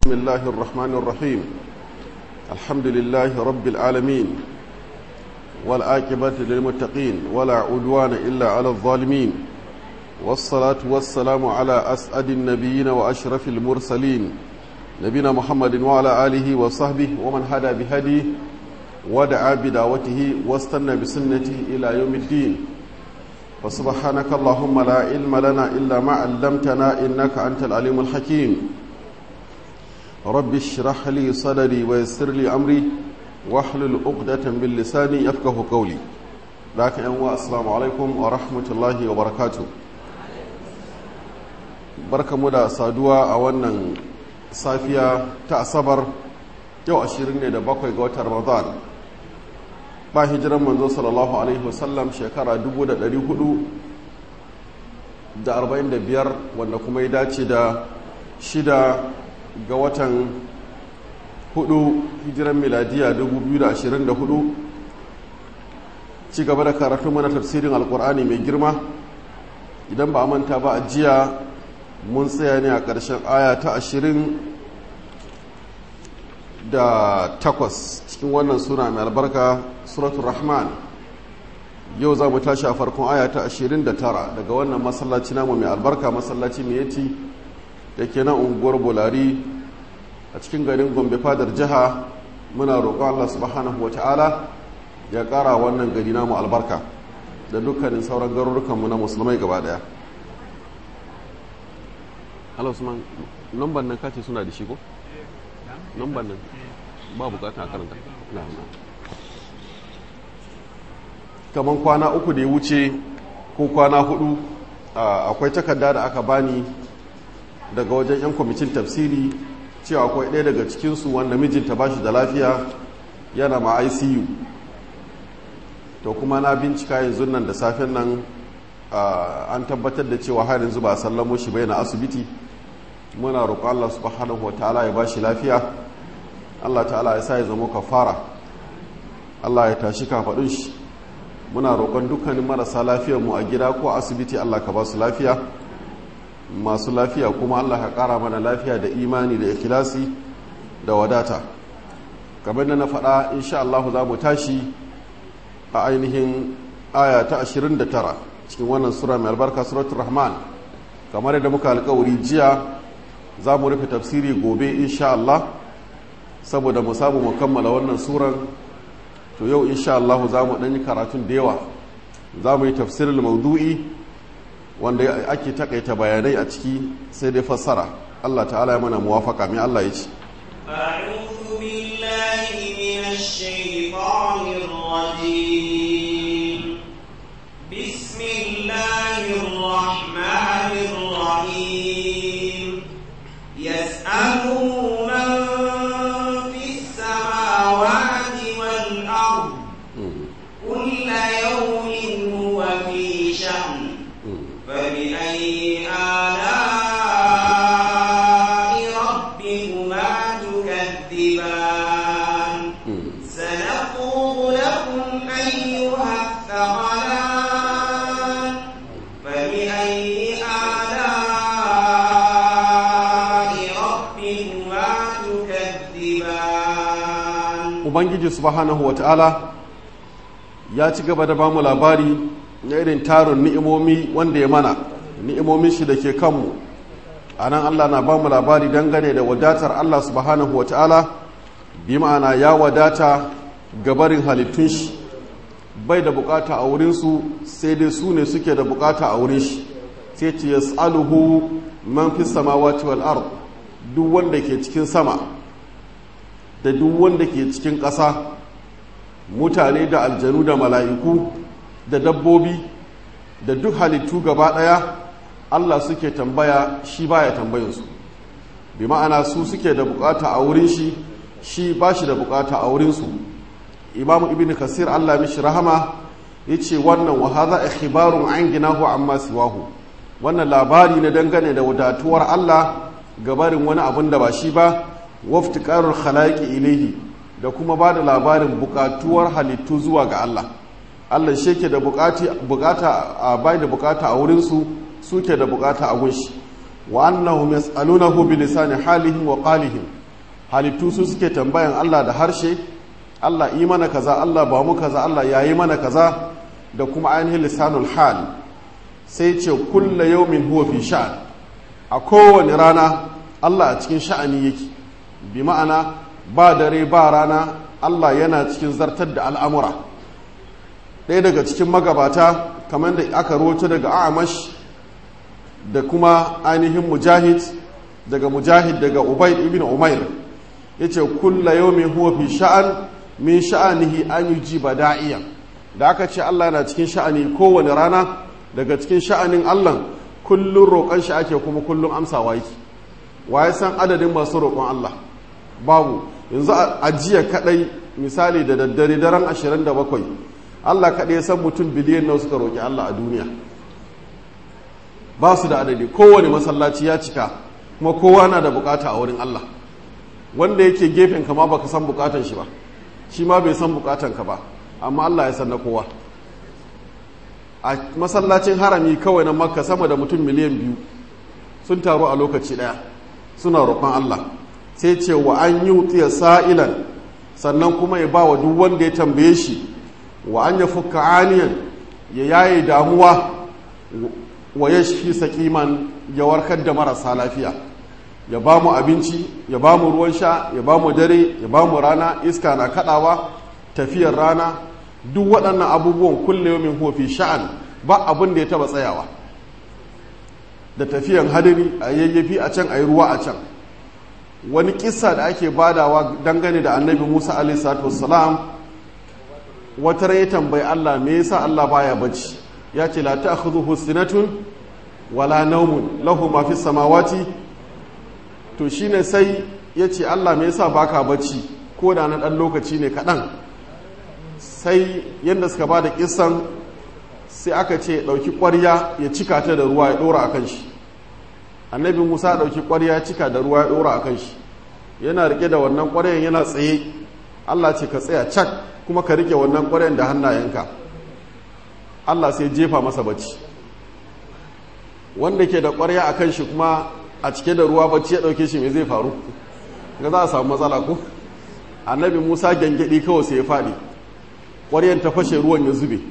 بسم الله الرحمن الرحيم الحمد لله رب العالمين والآكبة للمتقين ولا عدوان إلا على الظالمين والصلاة والسلام على أسعد النبيين وأشرف المرسلين نبينا محمد وعلى آله وصحبه ومن هدى بهديه ودعا بدعوته واستنى بسنته إلى يوم الدين فسبحانك اللهم لا علم لنا إلا ما علمتنا إنك أنت العليم الحكيم رب اشرح لي صدري ويسر لي أمري واحلل عقدة من لساني يفقه قولي لكن أنواع السلام عليكم ورحمة الله وبركاته بركة مدى سادوا أولا صافية تأصبر yau ashirin ne da bakwai ga watan ramadan ba hijiran manzo sallallahu alaihi wasallam shekara 445 wanda kuma ya dace da shida ga watan hudu hijiran miladiya 2024 ci gaba da karatu mana tafsirin alkur'ani mai girma idan ba a manta ba a jiya mun tsaya ne a ƙarshen aya ta ashirin da takwas cikin wannan suna mai albarka suratul rahman yau za mu tashi a farkon aya ta ashirin da tara daga wannan masallaci namu mai albarka masallaci mai yati da ke nan unguwar bolari a cikin garin gombe fadar jiha muna roƙon allah subhanahu wa ta'ala ya ƙara wannan gari namu albarka da dukkanin sauran garurukanmu na musulmai gaba daya Allah Usman, namban nan kace suna da shi ko? Namban nan ba bukata a karanta. Kaman kwana uku da ya wuce ko kwana hudu akwai takarda da aka bani daga wajen 'yan kwamitin tafsiri cewa akwai ɗaya daga cikinsu wanda mijinta ba shi da lafiya yana ma ICU. To kuma na bincika yanzu nan da safen nan an tabbatar da cewa har yanzu ba a sallamo shi bai na asibiti muna roƙo Allah subhanahu wa ta'ala ya bashi lafiya Allah ta'ala ya sa ya zama kafara Allah ya tashi kafaɗin shi muna roƙon dukkanin marasa lafiyar mu a gida ko asibiti Allah ka ba su lafiya masu lafiya kuma Allah ka ƙara mana lafiya da imani da ikhlasi da wadata kamar da na faɗa insha Allah za mu tashi a ainihin aya ta 29 cikin wannan sura mai albarka suratul rahman kamar yadda muka alkawari jiya za mu rufe tafsiri gobe insha Allah saboda mu samu mu kammala wannan suran to yau insha Allah za mu ɗanyi karatun da yawa za mu yi tafsirin maudu'i wanda ake takaita bayanai a ciki sai dai fassara Allah ta'ala ya mana muwafaka mai Allah ya ce أعوذ بالله من الشيطان الرجيم بسم الله الرحمن الرحيم يسأله من في السماوات والأرض كل يوم هو في شأن فبأي آلاء ربكما تكذبان سنقول لكم أيها الثقلان فبأي آلاء ربكما تكذبان ubangiji subhanahu wa ta'ala ya ci gaba da bamu labari na irin tarin ni'imomi wanda ya mana ni'imomin shi da ke kanmu a nan allah na bamu labari dangane da wadatar allah subhanahu wa ta'ala bi ma'ana ya wadata gabarin halittun shi bai da bukata a wurinsu sai dai su ne suke da bukata a wurin shi sai ce yas'aluhu man fi samawati wal ard duk wanda ke cikin sama da duk wanda ke cikin ƙasa mutane da aljanu da mala'iku da dabbobi da duk halittu gaba ɗaya Allah suke tambaya shi baya tambayinsu bi ma'ana su suke da bukata a wurin shi shi ba shi da bukata a wurinsu imamu ibn kasir Allah mishi rahama ya ce wannan wa haza ikhbarun an ginahu amma siwahu wannan labari na dangane da wadatuwar Allah gabarin wani abun da ba shi ba waftiƙarar khalaƙi ilaihi da kuma ba da labarin buƙatuwar halittu zuwa ga Allah Allah shi ke da bukata a bai da bukata a wurinsu suke da bukata a gunshi wa annahum yas'alunahu bi lisani halihim wa qalihim halittu su suke tambayan Allah da harshe Allah yi mana kaza Allah ba mu kaza Allah ya yi mana kaza da kuma ainihin lisanul hal sai ce kulla yaumin huwa fi sha'an a kowane rana Allah a cikin sha'ani yake bi ma'ana ba dare ba rana Allah yana cikin zartar da al'amura ɗaya daga cikin magabata kamar da aka roto daga amash da kuma ainihin mujahid daga mujahid daga ubaid ibn umair ya ce kulla yaumin huwa fi sha'an min sha'anihi an yi ji da'iya da aka ce Allah na cikin sha'ani kowane rana daga cikin sha'anin Allah kullum roƙon shi ake kuma kullum amsawa yake waye san adadin masu roƙon Allah babu yanzu a jiya kadai misali da daddare daren 27 Allah kadai ya san mutum biliyan nawa suka roƙi Allah a duniya ba su da adadi kowane masallaci ya cika kuma kowa na da bukata a wurin Allah wanda yake gefen kama baka san bukatan shi ba shi ma bai san bukatan ka ba amma Allah ya san na kowa a masallacin harami kawai na makka sama da mutum miliyan biyu sun taru a lokaci daya suna roƙon Allah sai ce wa an yi wutsiya sa'ilan sannan kuma ya ba wa duk wanda ya tambaye shi wa an ya fuka aniyan ya yaye damuwa wa ya shi sakiman ya warkar da marasa lafiya ya ba mu abinci ya ba mu ruwan sha ya ba mu dare ya ba mu rana iska na kadawa tafiyar rana duk waɗannan abubuwan kulle min hofi sha'an ba abin da ya taba tsayawa da tafiyan hadari a yayyafi a can a yi ruwa a can wani kisa da ake badawa dangane da annabi musa alaihissalatu wassalam wata rai tambayi allah me yasa allah baya bacci ya ce la ta'khudhuhu sinatun wala naumun lahu ma fi samawati to shine sai ya ce allah me yasa baka bacci ko da na dan lokaci ne kaɗan sai yadda suka ba da kisan sai aka ce ɗauki ƙwarya ya cika ta da ruwa ya ɗora a kan shi annabi musa ɗauki ƙwarya ya cika da ruwa ya ɗora a kan shi yana rike da wannan ƙwaryan yana tsaye allah ce ka tsaya cak kuma ka rike wannan ƙwaryan da hannayenka allah sai jefa masa bacci wanda ke da ƙwarya a kan shi kuma a cike da ruwa bacci ya ɗauke shi mai zai faru ga za a samu matsala ko annabi musa gyangyaɗi kawai sai ya faɗi ƙwaryan ta fashe ruwan ya zube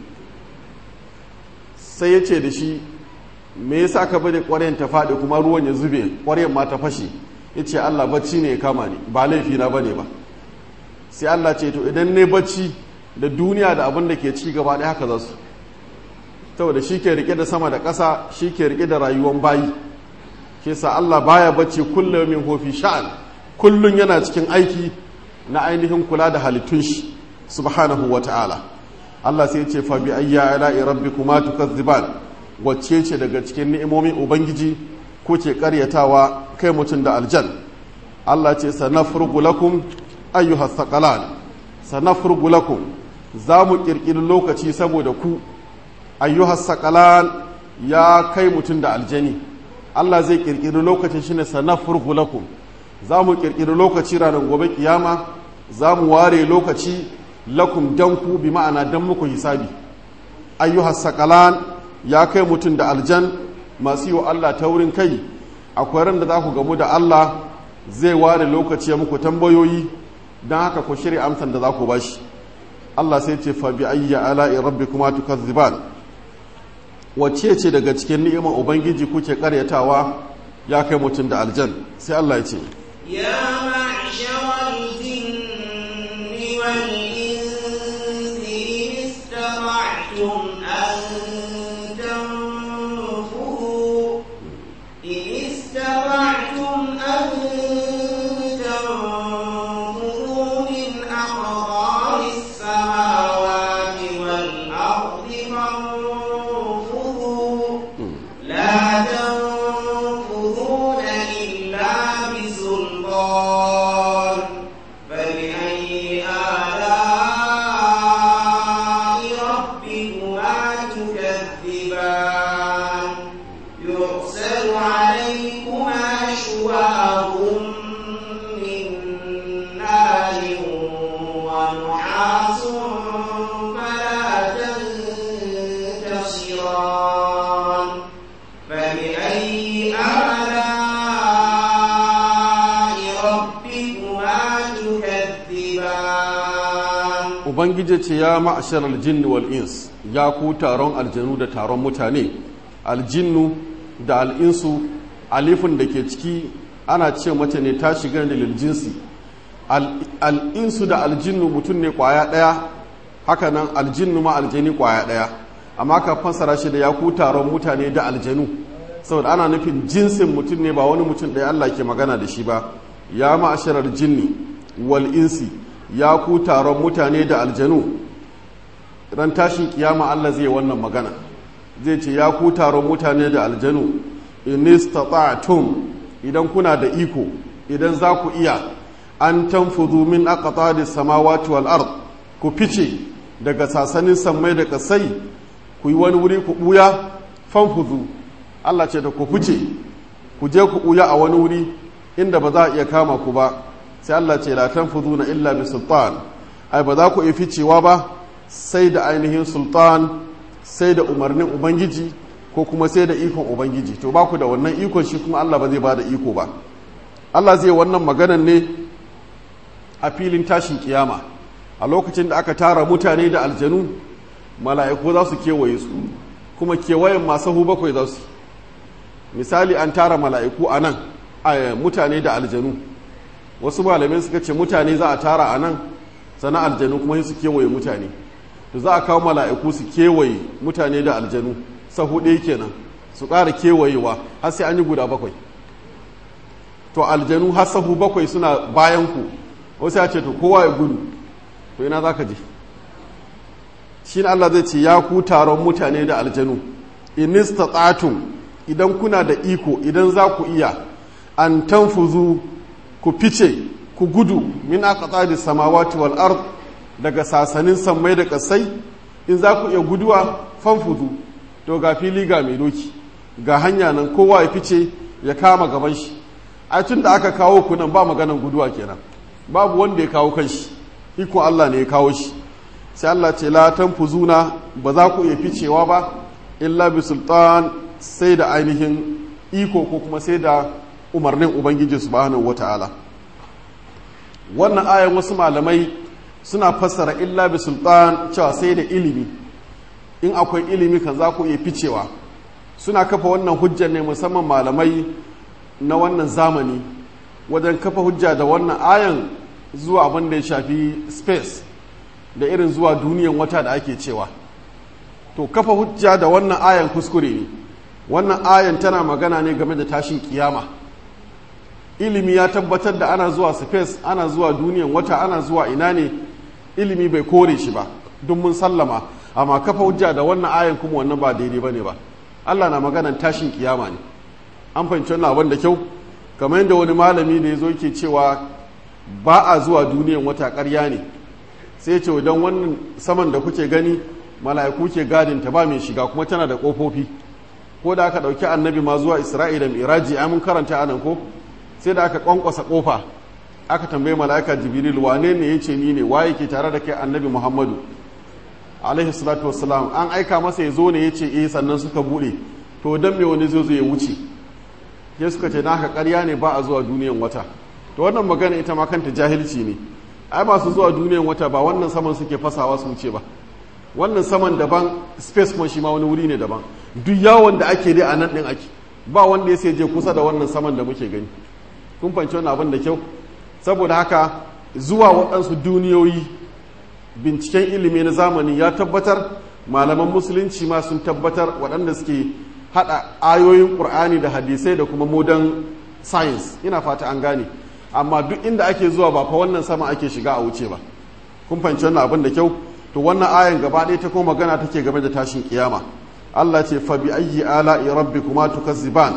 sai ya ce da shi me yasa ka bari ƙwaryan ta faɗi kuma ruwan ya zube ƙwaryan ma ta fashe ya ce allah bacci ne ya kama ni ba laifi na bane ba sai allah ce to idan ne bacci da duniya da abin da ke ci gaba ɗaya haka za su saboda shi ke rike da sama da ƙasa shi ke rike da rayuwan bayi ke sa allah baya bacci kullum min hofi sha'an kullum yana cikin aiki na ainihin kula da halittun shi subhanahu wa ta'ala Allah sai ce fa bi ayya ala'i rabbikuma tukazziban wacce ce daga cikin ni'imomin ubangiji ko ke karyatawa kai mutum da aljan Allah ce sanafrugu lakum ayyuha thaqalan sanafrugu lakum za mu kirkiri lokaci saboda ku ayyuha thaqalan ya kai mutum da aljani Allah zai kirkiri lokacin shine sanafrugu lakum za mu kirkiri lokaci ranar gobe kiyama za mu ware lokaci lakum dan ku bi ma'ana dan muku hisabi ayyuhas saqalan ya kai mutum da aljan masu yi wa Allah taurin kai akwai ran da za ku gamu da Allah zai ware lokaci ya muku tambayoyi don haka ku shirya amsan da za ku bashi Allah sai ce fa bi ayya ala'i rabbikuma tukazziban wacce ce daga cikin ni'imar ubangiji kuke karyatawa ya kai mutum da aljan sai Allah ya ce يا معشر الجن والإنس إن استطعتم أن تنفذوا إن استطعتم أن تنفذوا من أقطار السماوات والأرض فانفذوا لا تنفذون إلا بسلطان فبأي آلاء ربكما تكذبان يرسل عليكما شواظ من نار ونحاس فلا تنتصران فبأي آلاء ربكما ubangiji ce ya ma'ashar aljinni wal ins ya ku taron aljanu da taron mutane aljinnu da al'insu alifin da ke ciki ana ce mace ne ta shiga da liljinsi al'insu da aljinnu mutum ne kwaya ɗaya hakanan aljinnu ma aljani kwaya ɗaya amma ka fassara shi da ya ku taron mutane da aljanu saboda ana nufin jinsin mutum ne ba wani mutum ɗaya Allah ke magana da shi ba ya ma'asharar jinni wal insi ya ku taron mutane da aljanu ran tashin kiyama Allah zai wannan magana zai ce ya ku taron mutane da aljanu inistata'tum idan kuna da iko idan za ku iya an tanfudu min aqtadi samawati wal ard ku fice daga sasanin sammai da kasai ku yi wani wuri ku buya fanfudu Allah ce da ku fice ku je ku buya a wani wuri inda ba za a iya kama ku ba sai Allah ce la tanfuduna illa bi sultan ai ba za ku iya ficewa ba sai da ainihin sultan sai da umarnin ubangiji ko kuma sai da ikon ubangiji to ba ku da wannan ikon shi kuma Allah ba zai ba da iko ba Allah zai wannan maganan ne a filin tashin kiyama a lokacin da aka tara mutane da aljanu mala'iku za su kewaye su kuma kewayen masu hu bakwai za su misali an tara mala'iku a nan a mutane da aljanu wasu malamai suka ce mutane za a tara a nan sana aljanu kuma su kewaye mutane to za a kawo mala'iku su kewaye mutane da aljanu sahu ɗaya kenan su ƙara kewayewa har sai an yi guda bakwai to aljanu har sahu bakwai suna bayan ku wasu ya ce to kowa ya gudu to ina za ka je shi Allah zai ce ya ku taron mutane da aljanu inistata'tum idan kuna da iko idan za ku iya an tanfuzu ku fice ku gudu min aqtadi samawati wal ard daga sasanin sammai da kasai in za ku iya guduwa fanfuzu to ga fili ga mai doki ga hanya nan kowa ya fice ya kama gaban shi a tun da aka kawo ku nan ba maganan guduwa kenan babu wanda ya kawo kanshi iko Allah ne ya kawo shi sai Allah ce la tanfuzuna ba za ku iya ficewa ba illa bi sultan sai da ainihin iko ko kuma sai da umarnin ubangiji subhanahu wataala wannan ayan wasu malamai suna fassara illa bi sultan cewa sai da ilimi in akwai ilimi kan za ku iya ficewa suna kafa wannan hujjar ne musamman malamai na wannan zamani wajen kafa hujja da wannan ayan zuwa abin da ya shafi space da irin zuwa duniyan wata da ake cewa to kafa hujja da wannan ayan kuskure ne wannan ayan tana magana ne game da tashin kiyama ilimi ya tabbatar da ana zuwa space ana zuwa duniyan wata ana zuwa ina ne ilimi bai kore shi ba don mun sallama amma kafa hujja da wannan ayan kuma wannan ba daidai bane ba Allah na maganan tashin kiyama ne an fahimci wannan abin da kyau kamar yadda wani malami da ya zo yake cewa ba a zuwa duniyan wata ƙarya ne sai ya ce don wannan saman da kuke gani mala'iku ke gadin ta ba mai shiga kuma tana da ƙofofi ko da aka ɗauki annabi ma zuwa isra'ila miraji ai mun karanta anan ko sai da aka kwankwasa ƙofa aka tambayi mala'ika jibril wane ne ya ce ni ne waye ke tare da kai annabi muhammadu alaihi salatu wassalam an aika masa ya zo ne ya ce eh sannan suka buɗe to don me wani zai zo ya wuce ya suka ce naka ƙarya ne ba a zuwa duniyan wata to wannan magana ita ma kanta jahilci ne ai masu zuwa duniyan wata ba wannan saman suke fasawa su wuce ba wannan saman daban space kuma shi ma wani wuri ne daban duk yawon da ake dai a nan ɗin ake ba wanda ya sai je kusa da wannan saman da muke gani kun fahimci wannan abin da kyau saboda haka zuwa waɗansu duniyoyi binciken ilimi na zamani ya tabbatar malaman musulunci ma sun tabbatar waɗanda suke haɗa ayoyin ƙur'ani da hadisai da kuma modern science ina fata an gane amma duk inda ake zuwa ba fa wannan sama ake shiga a wuce ba kun fahimci wannan abin da kyau to wannan ayan gaba ɗaya ta kuma magana take game da tashin kiyama Allah ce fa bi ayyi ala'i rabbikuma tukazziban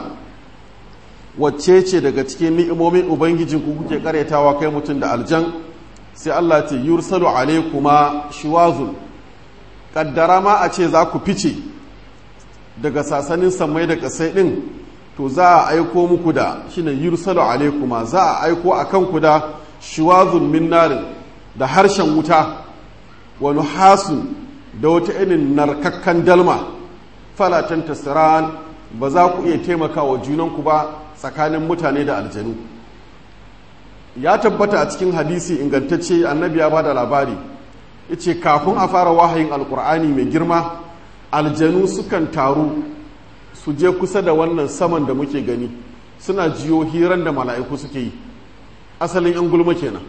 wacce ce daga cikin ni'imomin ubangijin ku kuke karyatawa kai mutum da aljan sai Allah ce yursalu alaykuma shiwazun kaddara ma a ce za ku fice daga sasanin samai da kasai din to za a aiko muku da shine yursalu alaykuma za a aiko akan ku da shiwazun min narin da harshen wuta wa nuhasun da wata irin narkakkan dalma falatan tasiran ba za ku iya taimaka wa junanku ba tsakanin mutane da aljanu ya tabbata a cikin hadisi ingantacce annabi ya bada labari yace kafin a fara wahayin alkur'ani mai girma aljanu sukan taru su je kusa da wannan saman da muke gani suna jiyo hiran da mala'iku suke yi asalin yan gulma kenan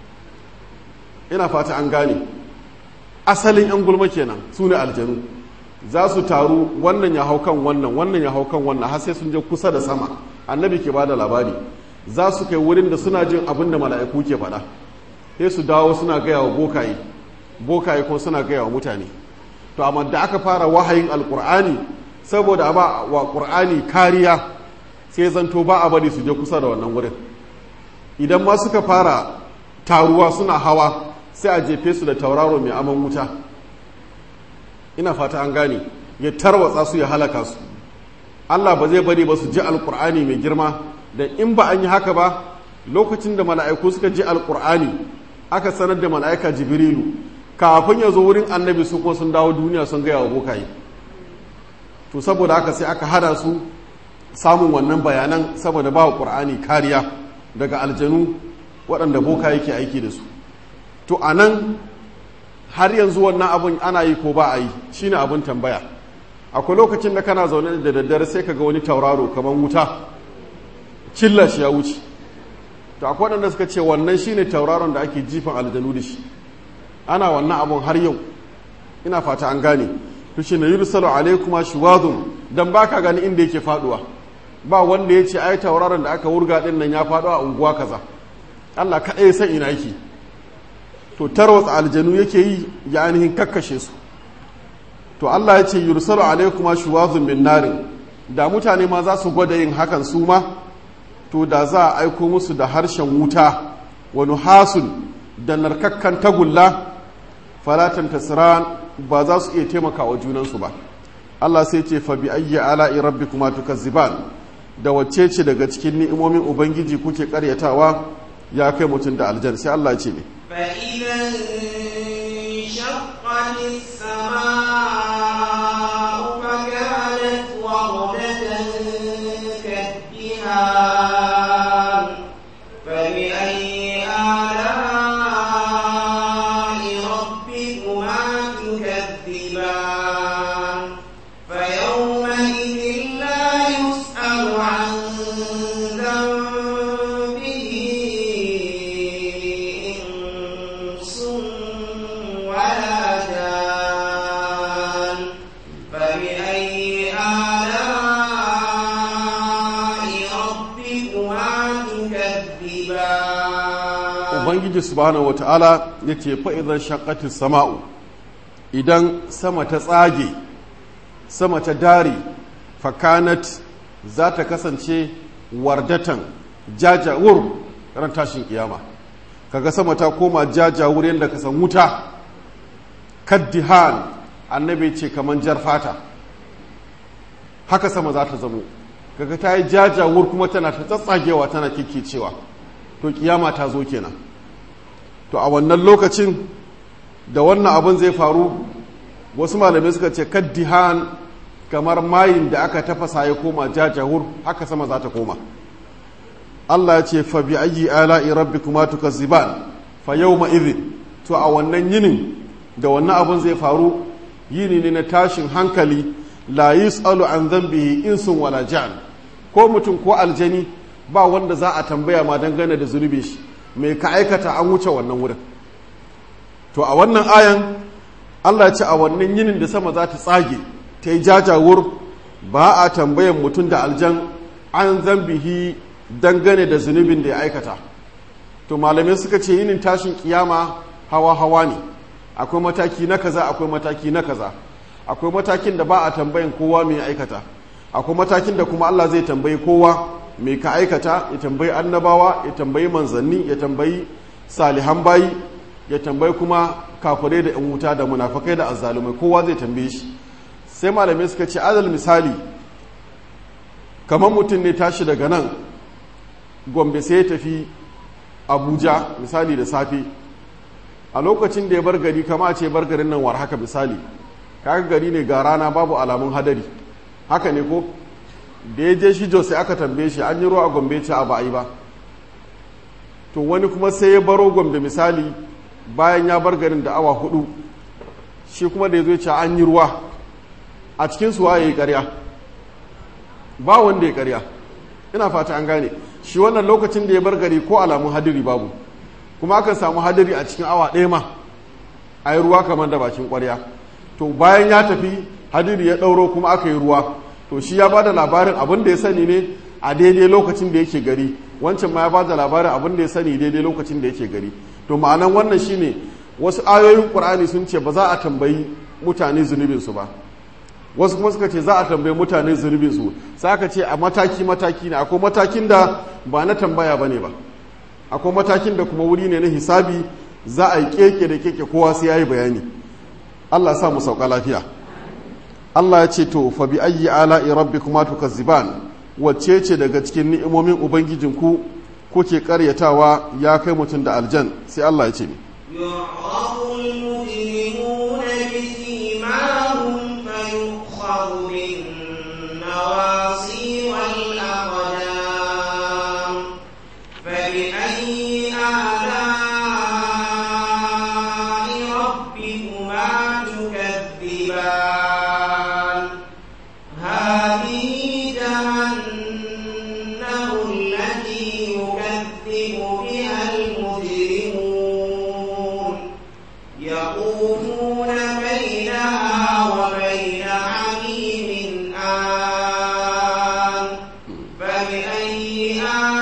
ina fata an gane asalin yan gulma kenan su ne aljanu za su taru wannan ya hau kan wannan wannan ya hau kan wannan har sai sun je kusa da sama annabi ke bada labari za su kai wurin da suna jin abin da mala'iku ke faɗa sai su dawo suna gaya wa bokaye bokaye kuma suna gaya wa mutane to amma da aka fara wahayin alkur'ani saboda ba wa qur'ani kariya sai zanto ba a bari su je kusa da wannan wurin idan ma suka fara taruwa suna hawa sai a jefe su da tauraro mai aman wuta ina fata an gane ya tarwatsa su ya halaka su Allah ba zai bari ba su ji alkur'ani mai girma da in ba an yi haka ba lokacin da mala'iku suka ji alkur'ani aka sanar da mala'ika jibrilu kafin ya zo wurin annabi su kuma sun dawo duniya sun gaya wa bokaye to saboda haka sai aka hada su samun wannan bayanan saboda ba wa ƙur'ani kariya daga aljanu waɗanda boka yake aiki da su to a nan har yanzu wannan abin ana yi ko ba a yi shine abin tambaya akwai lokacin da kana zaune da daddare sai ka ga wani tauraro kamar wuta cilla shi ya wuce to akwai waɗanda suka ce wannan shine tauraron da ake jifan aljanu da shi ana wannan abun har yau ina fata an gane to shi na yursalu alaikuma shuwadun dan baka gani inda yake faduwa ba wanda ya ce ai tauraron da aka wurga din nan ya faɗo a unguwa kaza Allah kaɗai san ina yake to tarwatsa aljanu yake yi ya ainihin kakkashe su to Allah ya ce yursalu alaikuma shuwadun min narin da mutane ma za su gwada yin hakan su ma to da za a aiko musu da harshen wuta wa nuhasun da narkakkan tagulla falatan tasiran ba za su iya taimaka wa junansu ba Allah sai ce fa bi ayyi ala'i rabbikuma tukazziban da wacce ce daga cikin ni'imomin ubangiji kuke karyatawa ya kai mutum da aljan sai Allah ya ce ne فإذا انشقت السماء فكانت وردة كالدهان فبأي آلاء ربكما تكذبان فيومئذ لا يسأل عن ذنبه إنس ولا جان فبأي آلاء ربكما تكذبان ubangiji subhanahu wata'ala ya ce fa'izan shakatin sama'u idan sama ta tsage sama ta dare fakanat za ta kasance wardatan jajawur ran tashin kiyama kaga sama ta koma jajawur yadda ka san wuta kaddihan annabi ce kaman jar fata haka sama za ta zamo kaga ta yi jajawur kuma tana ta tsatsagewa tana cewa to kiyama ta zo kenan to a wannan lokacin da wannan abin zai faru wasu malamai suka ce kaddihan kamar mayin da aka tafasa ya koma jajahur haka sama za ta koma Allah ya ce fa bi ayyi ala'i rabbikuma tukazziban fa yawma idhin to a wannan yinin da wannan abin zai faru yini ne na tashin hankali la yus'alu an dhanbihi insun wala jan ko mutum ko aljani ba wanda za a tambaya ma dangane da zunubin shi mai ka aikata an wuce wannan wurin to a wannan ayan Allah ce a wannan yinin da sama za ta tsage ta yi jajawur ba a tambayan mutum da aljan an zambihi dangane da zunubin da ya aikata to malamai suka ce yinin tashin kiyama hawa-hawa ne akwai mataki na kaza akwai mataki na kaza akwai matakin da ba a tambayan kowa mai aikata akwai matakin da kuma Allah zai tambayi kowa mai ka aikata ya tambayi annabawa ya tambayi manzanni ya tambayi salihan bayi ya tambayi kuma kafirai da yan wuta da munafakai da azzalumai kowa zai tambaye shi sai malamai suka ce adal misali kamar mutum ne tashi daga nan gombe sai ya tafi abuja misali da safe a lokacin da ya bar gari kama ce bar garin nan war haka misali kaga gari ne ga rana babu alamun hadari haka ne ko da ya je shi sai aka tambaye shi an yi ruwa a gombe ce a ba a yi ba to wani kuma sai ya baro gombe misali bayan ya bar garin da awa hudu shi kuma da ya zo ce an yi ruwa a cikin suwa ya yi karya ba wanda ya karya ina fata an gane shi wannan lokacin da ya bar gari ko alamun hadiri babu kuma akan samu hadiri a cikin awa ɗaya ma a yi ruwa kamar da bakin ƙwarya to bayan ya tafi hadiri ya ɗauro kuma aka yi ruwa to shi ya ba da labarin abin da ya sani ne a daidai lokacin da yake gari wancan ma ya ba da labarin abin da ya sani daidai lokacin da yake gari to ma'anan wannan shine wasu ayoyin ƙur'ani sun ce ba za a tambayi mutane zunubinsu ba wasu kuma suka ce za a tambayi mutane zunubinsu sai aka ce a mataki-mataki ne akwai matakin da ba na tambaya ba ne ba akwai matakin da kuma wuri ne na hisabi za a yi keke da keke kowa sai ya yi bayani allah sa mu sauka lafiya allah ya ce to fa bi ayyi ala'i rabbikuma tukazziban wacce ce daga cikin ni'imomin ubangijinku kuke karyatawa ya kai mutum da aljan sai allah ya ce ni يعرف المجرمون بسيماهم فيؤخذ بالنواصي والأقدام فبأي آلاء ربكما تكذبان هذه جهنم التي يكذب بها المجرمون يطوفون بينها وبين حميم آن فبأي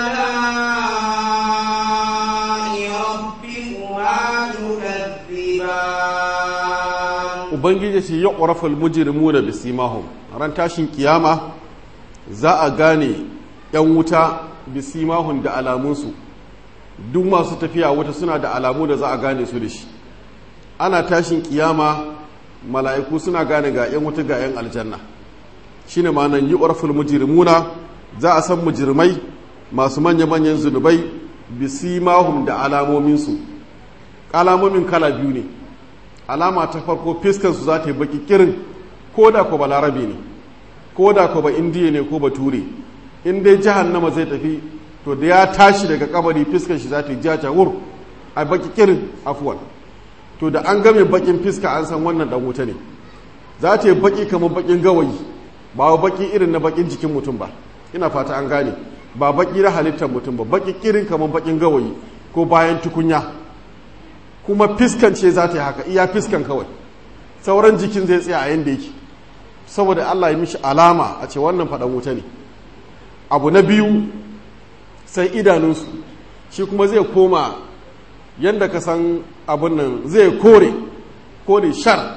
آلاء ربكما تكذبان ubangiji ce ya ƙwarafal mujirimu da bisimahum ran tashin kiyama za a gane 'yan wuta bisimahun da alamunsu duk masu tafiya wuta suna da alamu da za a gane su da shi ana tashin kiyama mala'iku suna gane ga 'yan wuta ga 'yan aljanna shine ma'anan yi ƙwarafal mujirimuna za a san mujirmai masu manya-manyan zunubai bisimahum da alamominsu alamomin kala biyu ne alama ta farko fiskansu za ta yi baki kirin ko da ko ba larabe ne ko da ko ba indiya ne ko ba ture in dai jahannama zai tafi to da ya tashi daga kabari fiskan shi za ta yi jaja wur a baki kirin afuwan to da an game bakin fiska an san wannan dan wuta ne za ta yi baki kamar bakin gawayi ba baki irin na bakin jikin mutum ba ina fata an gane ba baki na halittar mutum ba baki kirin kamar bakin gawayi ko bayan tukunya kuma fiskan ce za ta yi haka iya fiskan kawai sauran jikin zai tsaya a yadda yake saboda Allah ya mishi alama a ce wannan faɗan wuta ne abu na biyu sai idanunsu shi kuma zai koma yadda ka san abin nan zai kore kore shar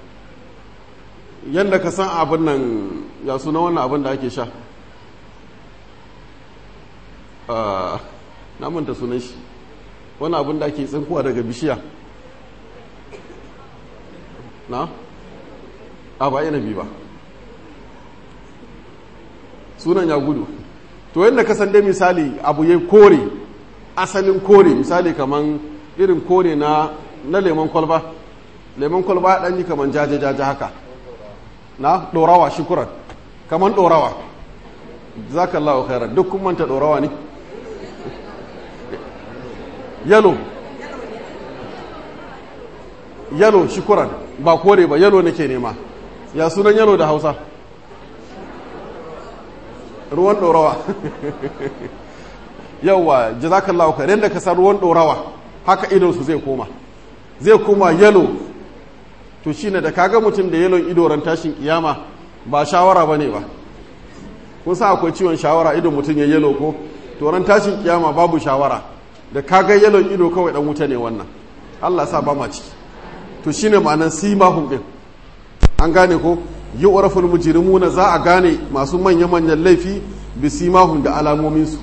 yadda ka san abin nan ya suna wannan abin da ake sha na manta sunan shi wani abin da ake tsinkuwa daga bishiya na? a ba inabi ba sunan ya gudu to yadda ka san dai misali abu ya kore asalin kore misali kaman irin kore na na lemon kwalba lemon kwalba ɗan yi kaman jaje-jaje haka na ɗorawa shukuran kaman ɗorawa za ka lawa khairar duk kun manta ɗorawa ne yalo yalo shukuran ba kore ba yalo nake nema ya sunan yalo da hausa ruwan ɗorawa yauwa jazakallahu khair da ka san ruwan ɗorawa haka idonsu zai koma zai koma yalo to shine da kaga mutum da yalon ido ran tashin kiyama ba shawara bane ba kun sa akwai ciwon shawara idon mutum ya yalo ko to ran tashin kiyama babu shawara da kaga yalon ido kawai dan wuta ne wannan Allah sa ba ma ciki to shine ma'anan simahum din an gane ko yu'raful mujrimuna za a gane masu manya-manyan laifi bi simahum da alamomin su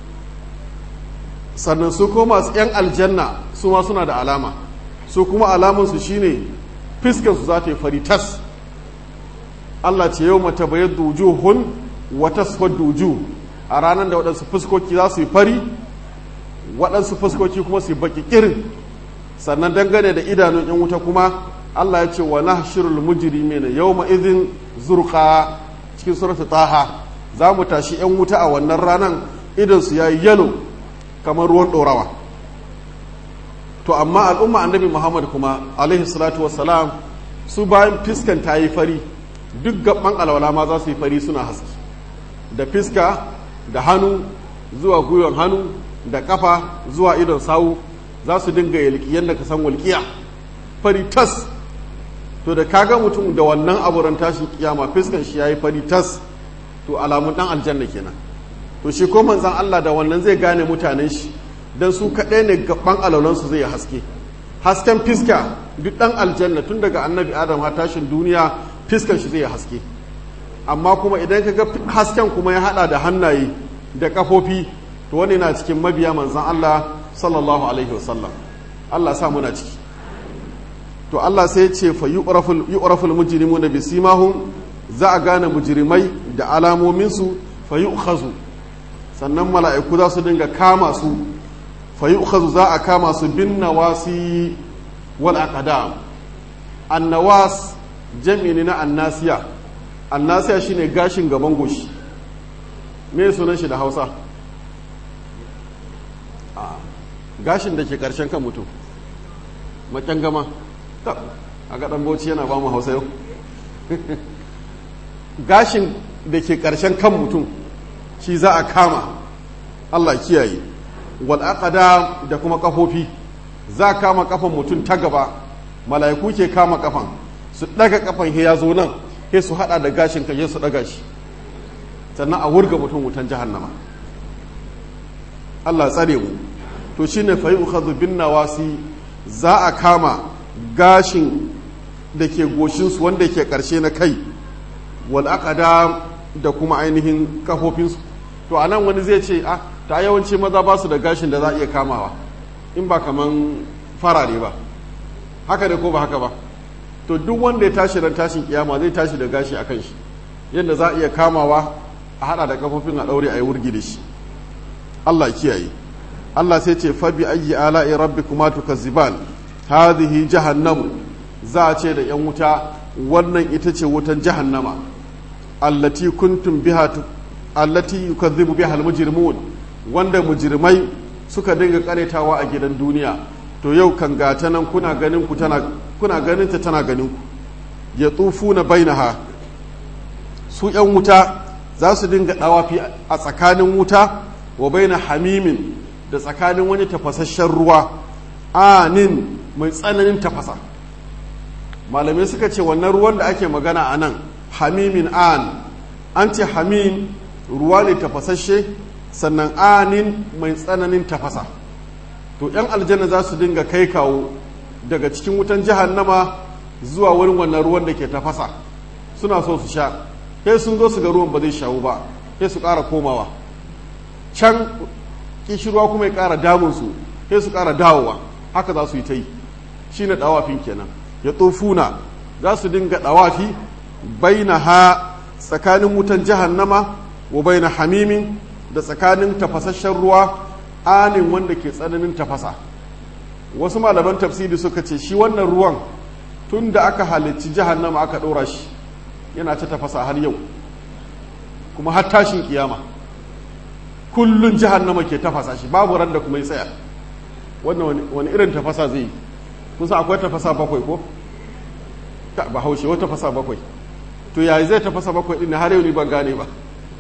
sannan su ko masu yan aljanna su ma suna da alama su kuma alaman su shine fiskan su za ta yi fari tas Allah ce yau mata bayar wujuhun wa tasfaddu wujuh a ranar da waɗansu fuskoki za su yi fari waɗansu fuskoki kuma su yi baki kirin sannan dangane da idanun yan wuta kuma Allah ya ce wa nahshirul mujrimina yawma idhin zurqa cikin surata taha za mu tashi yan wuta a wannan ranan idan su yayi yalo kamar ruwan dorawa to amma al'umma annabi muhammad kuma alaihi salatu wassalam su bayan fiskan ta yi fari duk gaban alwala ma za su yi fari suna haske da fiska da hannu zuwa gwiwan hannu da kafa zuwa idon sawu za su dinga yalki yadda ka san walƙiya fari tas to da kaga mutum da wannan aburan tashin kiyama fiskan shi yayi fari tas to alamun dan aljanna kenan to shi ko manzon Allah da wannan zai gane mutanen shi dan su kaɗai ne gaban alaulan su zai haske hasken fiska duk dan aljanna tun daga annabi adam har tashin duniya fiskan shi zai haske amma kuma idan ka ga hasken kuma ya hada da hannaye da kafofi to wani na cikin mabiya manzon Allah sallallahu alaihi wasallam Allah sa muna ciki to Allah sai ya ce fa yu'raful mujrimuna bisimahum za a gane mujrimai da alamomin su fa yu'khazu sannan mala'iku za su dinga kama su fa yu'khazu za a kama su bin nawasi wal aqdam annawas jam'i ne na annasiya annasiya shine gashin gaban goshi me sunan shi da Hausa gashin da ke karshen kan mutum gama a gaɗan bauchi yana ba mu hausa yau gashin da ke ƙarshen kan mutum shi za a kama allah kiyaye wal'aƙada da kuma ƙafofi za a kama ƙafan mutum ta gaba mala'iku ke kama ƙafan su ɗaga ƙafan ya zo nan he su haɗa da gashin ka su ɗaga shi sannan a wurga mutum wutan jahannama allah tsare mu to shine fa yi bin nawasi za a kama gashin da ke goshinsu wanda ke ƙarshe na kai wal'aƙada da kuma ainihin kafofinsu to a nan wani zai ce a ta yawanci maza ba su da gashin da za a iya kamawa in ba kaman farare ba haka da ko ba haka ba to duk wanda ya tashi ran tashin kiyama zai tashi da gashi a kan shi yadda za a iya kamawa a hada da kafofin a ɗaure a yi wurgi da shi allah kiyaye allah sai ce fabi ayyi ala'i rabbikuma tukazziban hadhihi jahannamu za a ce da yan wuta wannan ita ce wutan jahannama allati kuntum biha allati yukazzibu biha almujrimun wanda mujrimai suka dinga karetawa a gidan duniya to yau kan gata nan kuna ganin ku tana kuna ganin ta tana ganin ku ya tsufuna bainaha su yan wuta za su dinga dawafi a tsakanin wuta wa baina hamimin da tsakanin wani tafasasshen ruwa anin mai tsananin tafasa malamai suka ce wannan ruwan da ake magana a nan hamimin an an ce hamim ruwa ne tafasasshe sannan anin mai tsananin tafasa to 'yan aljanna za su dinga kai kawo daga cikin wutan jahannama zuwa wurin wannan ruwan da ke tafasa suna so su sha sai sun zo su ga ruwan ba zai shawu ba sai su ƙara komawa can kishirwa kuma ya ƙara damunsu sai su ƙara dawowa haka za su yi ta yi shi ne ɗawafin kenan ya tsofuna za su dinga ɗawafi baina ha tsakanin wutan jahannama wa baina hamimin da tsakanin tafasasshen ruwa anin wanda ke tsananin tafasa wasu malaman tafsiri suka ce shi wannan ruwan tun da aka halicci jahannama aka ɗora shi yana ta tafasa har yau kuma har tashin kiyama kullun jahannama ke tafasa shi babu ran da kuma ya tsaya wannan wani irin tafasa zai yi kusa akwai tafasa bakwai ko ba haushe wata tafasa bakwai to yayi zai tafasa bakwai din har yau ni ban gane ba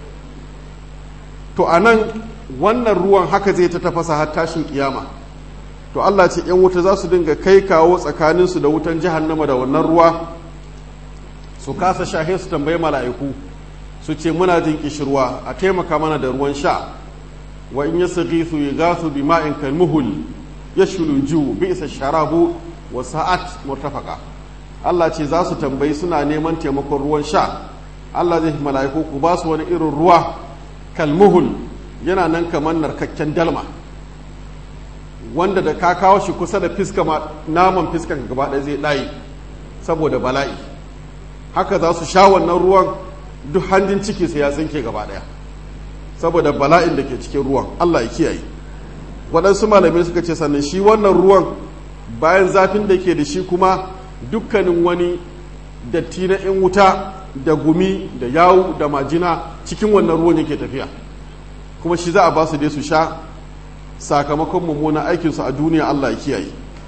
to anan wannan ruwan haka zai ta tafasa har tashin kiyama to Allah ce yan wuta za su dinga kai kawo tsakaninsu da wutan jahannama da wannan ruwa su kasa shahe su tambayi mala'iku su ce muna jin kishirwa a taimaka mana da ruwan sha wa in yasghisu yughasu bima'in kalmuhul yashulu ju bi'sa sharabu wa sa'at murtafaqa Allah ce za su tambayi suna neman taimakon ruwan sha Allah zai mala'iku ku ba su wani irin ruwa kalmuhul yana nan kamar narkakken dalma wanda da ka kawo shi kusa da fiska ma naman fiskan gaba ɗaya zai ɗaye saboda bala'i haka za su sha wannan ruwan duk hanjin ciki sai ya tsinke gaba ɗaya saboda bala'in da ke cikin ruwan Allah ya kiyaye waɗansu malamai suka ce sannan shi wannan ruwan bayan zafin da ke da shi kuma dukkanin wani datti na 'yan wuta da gumi da yawu da majina cikin wannan ruwan yake tafiya kuma shi za a ba su dai su sha sakamakon mummunan aikinsu a duniya Allah ya kiyaye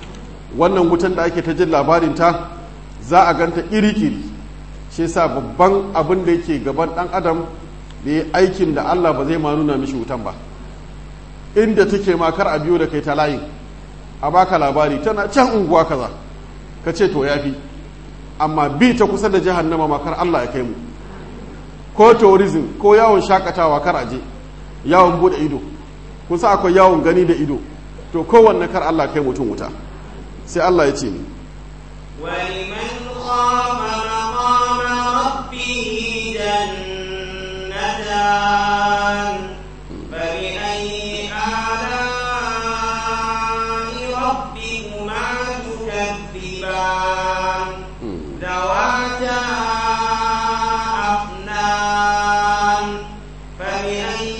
wannan wutan da ake ta jin labarinta za a ganta iri-iri shi sa babban abin da yake gaban ɗan adam da ya aikin da Allah ba zai ma nuna mishi wutan ba inda take ma kar a biyo da kai ta layin a baka labari tana can unguwa kaza ka ce to yafi amma bi ta kusa da jahannama ma kar Allah ya kai mu ko tourism ko yawon shakatawa kar aje yawon bude ido kusa akwai yawon gani da ido to kowanne kar Allah kai mutum wuta sai Allah ya ce ni ولمن خاف مقام ربه جنتان فبأي آلاء ربكما تكذبان ذواتا أفنان فبأي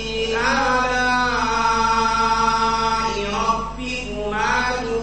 آلاء ربكما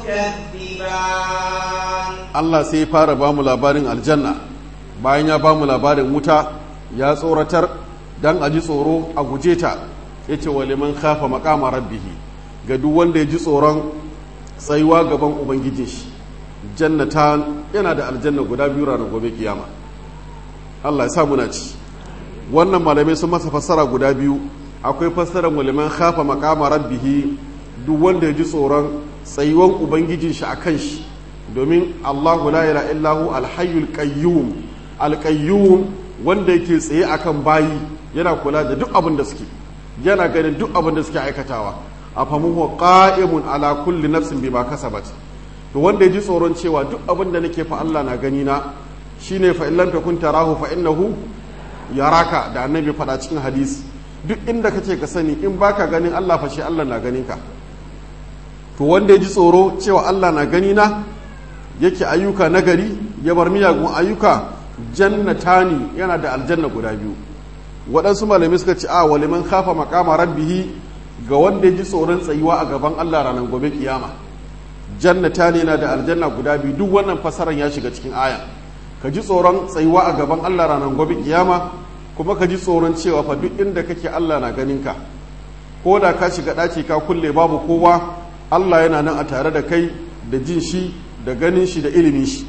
تكذبان Allah sai ya fara ba mu labarin aljanna bayan ya ba mu labarin wuta ya tsoratar dan a ji tsoro a guje ta ya ce wa liman khafa maqama rabbihi ga duk wanda ya ji tsoron tsayuwa gaban ubangijin shi jannata yana da aljanna guda biyu ranar gobe kiyama Allah ya sa muna ci wannan malamai sun masa fassara guda biyu akwai fassarar wa liman khafa maqama rabbihi duk wanda ya ji tsoron tsayuwan ubangijin shi akan shi domin Allahu la ilaha illahu alhayyul qayyum alqayyum wanda yake tsaye akan bayi yana kula da duk abin da suke yana ganin duk abin da suke aikatawa afamu huwa qa'imun ala kulli nafsin bima kasabat to wanda ya ji tsoron cewa duk abin da nake fa Allah na gani na shine fa illam takun tarahu fa innahu yaraka da annabi faɗa cikin hadisi duk inda kace ka sani in baka ganin Allah fa shi Allah na ganin ka to wanda ya ji tsoro cewa Allah na gani na yake ayyuka nagari ya bar miyagun ayyuka jannatani yana da aljanna guda biyu waɗansu malamai suka ce a waliman kafa makama rabbihi ga wanda ya ji tsoron tsayuwa a gaban Allah ranar gobe kiyama jannatani yana da aljanna guda biyu duk wannan fasaran ya shiga cikin aya ka ji tsoron tsayuwa a gaban Allah ranar gobe kiyama kuma ka ji tsoron cewa fa duk inda kake Allah na ganin ka ko da ka shiga ɗaki ka kulle babu kowa Allah yana nan a tare da kai da jin shi da ganin shi da ilimin shi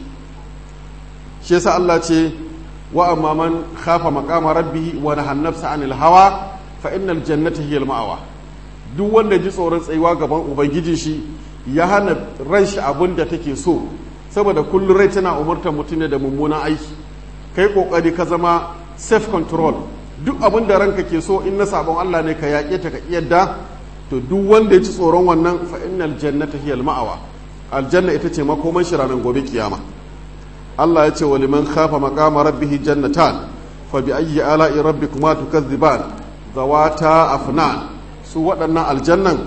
shi yasa Allah ce wa amma man khafa maqama rabbihi wa nahan nafsa anil hawa fa innal jannata hiya ma'awa duk wanda ji tsoron tsayuwa gaban ubangijin shi ya hana ran shi abin da take so saboda kullum rai tana umurtar mutum ne da mummunan aiki kai kokari ka zama self control duk abin da ranka ke so in na sabon Allah ne ka yaƙe ta ka yadda to duk wanda ya ci tsoron wannan fa innal jannata hiya ma'awa aljanna ita ce makoman shi ranar gobe kiyama Allah ya ce wa liman khafa maqama rabbih jannatan fa bi ayyi ala'i rabbikuma tukazziban zawata afnan su waɗannan aljannan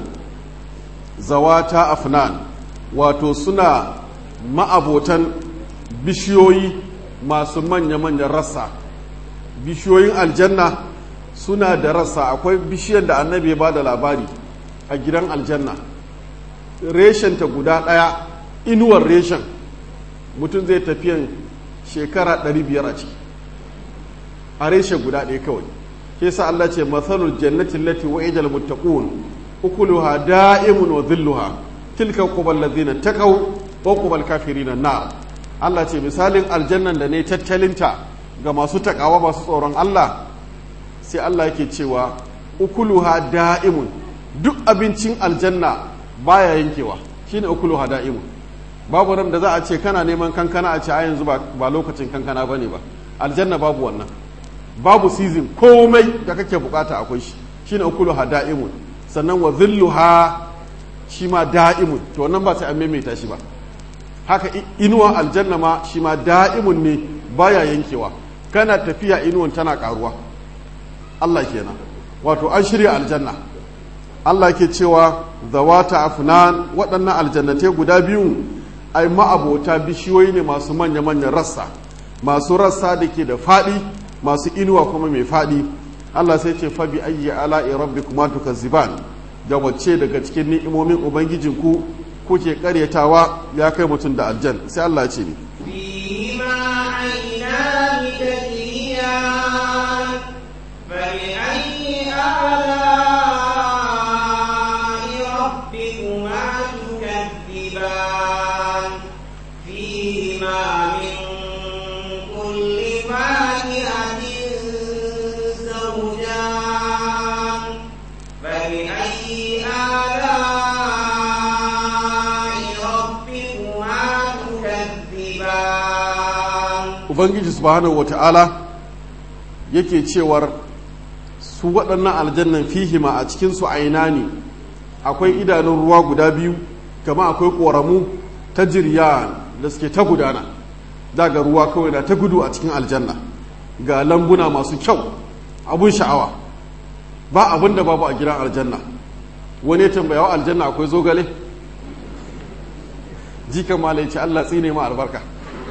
zawata afnan wato suna ma'abotan bishiyoyi masu manya-manyan rassa bishiyoyin aljanna suna da rassa akwai bishiyar da annabi ya ba da labari a gidan aljanna reshenta guda ɗaya inuwar reshen mutum zai tafiyan shekara 500 a ciki a reshe guda ɗaya kawai ke sa Allah ce matsalul jannatin lati wa ijal muttaqun ukuluha da'imun wa dhilluha tilka qubal ladina taqaw wa qubal kafirin nar Allah ce misalin aljannan da ne tattalinta ga masu takawa masu tsoron Allah sai Allah yake cewa ukuluha da'imun duk abincin aljanna baya yankewa shine ukuluha da'imun babu ran da za a ce kana neman kankana a ce a yanzu ba lokacin kankana bane ba aljanna babu wannan babu season komai da kake bukata akwai shi shine ukuluha da'imun sannan wa dhilluha shi ma da'imun to wannan ba sai an maimaita shi ba haka inuwa aljanna ma shi ma da'imun ne baya yankewa kana tafiya inuwan tana karuwa Allah kenan wato an shirya aljanna Allah ke cewa zawata afnan waɗannan aljannatai guda biyu ai ma'abota bishiyoyi ne masu manya-manyan rassa masu rassa da ke da faɗi masu inuwa kuma mai faɗi Allah sai ce fabi ayyi ala'i rabbikuma tukazziban da wacce daga cikin ni'imomin ubangijinku kuke karyatawa ya kai mutum da aljan sai Allah ce ni فيهما عينان تجريان فبأي آلاء ربكما تكذبان آلاء ربكما تكذبان ubangiji subhanahu wata'ala yake cewar su waɗannan aljannan fihima a cikinsu aina ne akwai idanun ruwa guda biyu kama akwai ƙoramu ta jirya da suke ta gudana daga ruwa kawai na ta gudu a cikin aljanna ga lambuna masu kyau abun sha'awa ba abin da babu a gidan aljanna wani ya tambaya wa aljanna akwai zogale jikan malai ce allah tsine ma albarka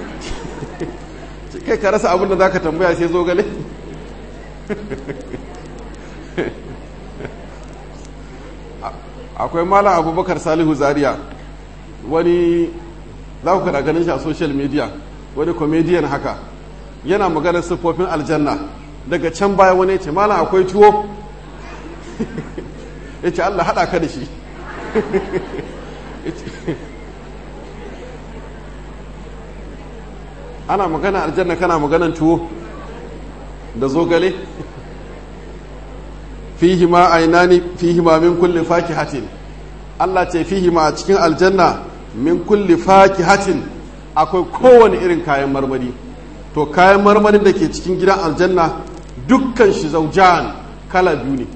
kai ka rasa abin da za ka tambaya sai zogale akwai malam abubakar salihu zaria wani za ku kada ganin shi a social media wani comedian haka yana maganar siffofin aljanna daga can baya wani ce malam akwai tuwo ya ce allah haɗa ka da shi ana magana aljanna kana maganan tuwo da zogale fihi ma ainani fihi ma min kulli fakihatin Allah ce fihi ma a cikin aljanna min kulli fakihatin akwai kowane irin kayan marmari to kayan marmarin da ke cikin gidan aljanna dukkan shi zaujan kala biyu ne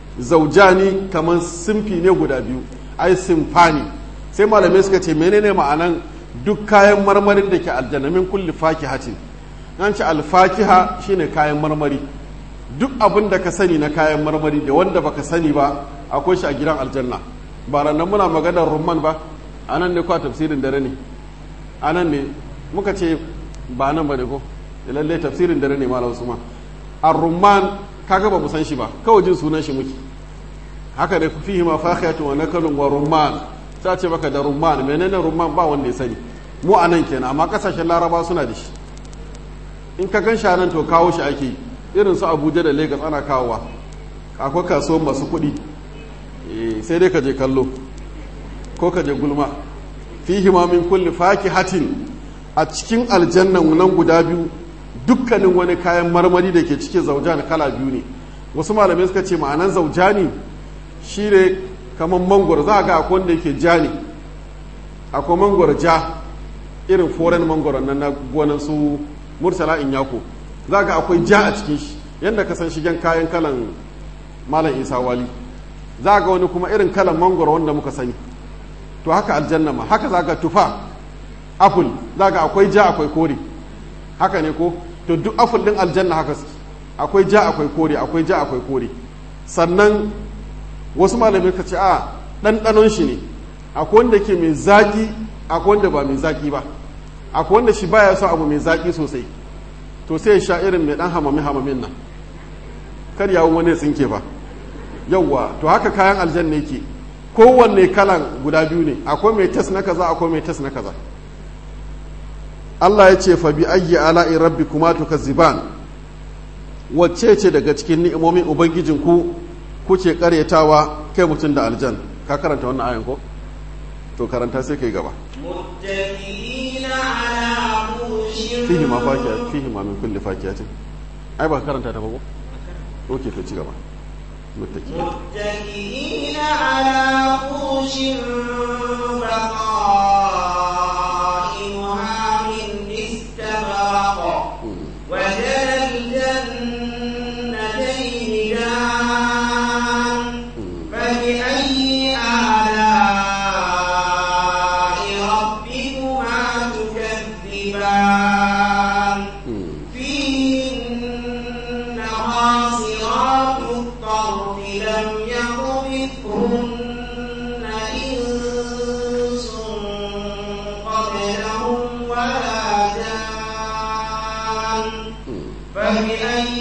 zaujani kamar simfi ne guda biyu ai simfani sai malamai suka ce menene ma'anan duk kayan marmarin da ke aljanna min kulli fakihatin an ce alfakiha shine kayan marmari duk abin da ka sani na kayan marmari da wanda baka sani ba akwai shi a gidan aljanna ba ranar muna maganar rumman ba a nan ne kwa tafsirin dare ne a nan ne muka ce ba nan ba ne ko lalle tafsirin dare ne malam usman a rumman kaga ba mu san shi ba kawai jin sunan shi muke haka ne fihi ma fakiyatun wa nakalun wa rumman ta ce maka da rumman menene rumman ba wanda ya sani mu a nan kenan amma kasashen laraba suna da shi in ka gan shi nan to kawo shi ake irin su abuja da lagos ana kawowa akwai kasuwan masu kuɗi sai dai ka je kallo ko ka je gulma fihi ma min kulli fakihatin a cikin aljannan nan guda biyu dukkanin wani kayan marmari da ke cikin zaujan kala biyu ne wasu malamai suka ce ma'anan zaujani shi ne kamar mangwaro za a ga akwai wanda yake ja ne akwai mangwaro ja irin foreign mangwaro nan na gonan su murtala in yako za ga akwai ja a cikin shi yadda ka san shigen kayan kalan malam isa wali za ga wani kuma irin kalan mangwaro wanda muka sani to haka aljanna ma haka za ga tufa apple za ga akwai ja akwai kore haka ne ko to duk apple din aljanna haka su akwai ja akwai kore akwai ja akwai kore sannan wasu malamai ka ce a ɗanɗanon shi ne akwai wanda ke mai zaƙi akwai wanda ba mai zaƙi ba akwai wanda shi baya son abu mai zaƙi sosai to sai ya sha irin mai ɗan hamami hamamin nan kar yawon wani tsinke ba yauwa to haka kayan aljanna yake kowanne kalan guda biyu ne akwai mai tas na kaza akwai mai tas na kaza Allah ya ce fa bi ayyi ala'i rabbikuma tukazziban wacce ce daga cikin ni'imomin ubangijinku kuke karyatawa kai mutum da aljan ka karanta wannan ayan ko to karanta sai kai gaba متكئين على فرش fihi ma fakiya fihi ma min kulli fakiyatin ai ba ka karanta ta ba ko oke to ci gaba muttaki متكئين على فرش بطائنها من استبرق وجنى الجنتين دان فبأي آلاء ربكما تكذبان فيهن قاصرات الطرف لم يطمثهن إنس قبلهم ولا جان فبأي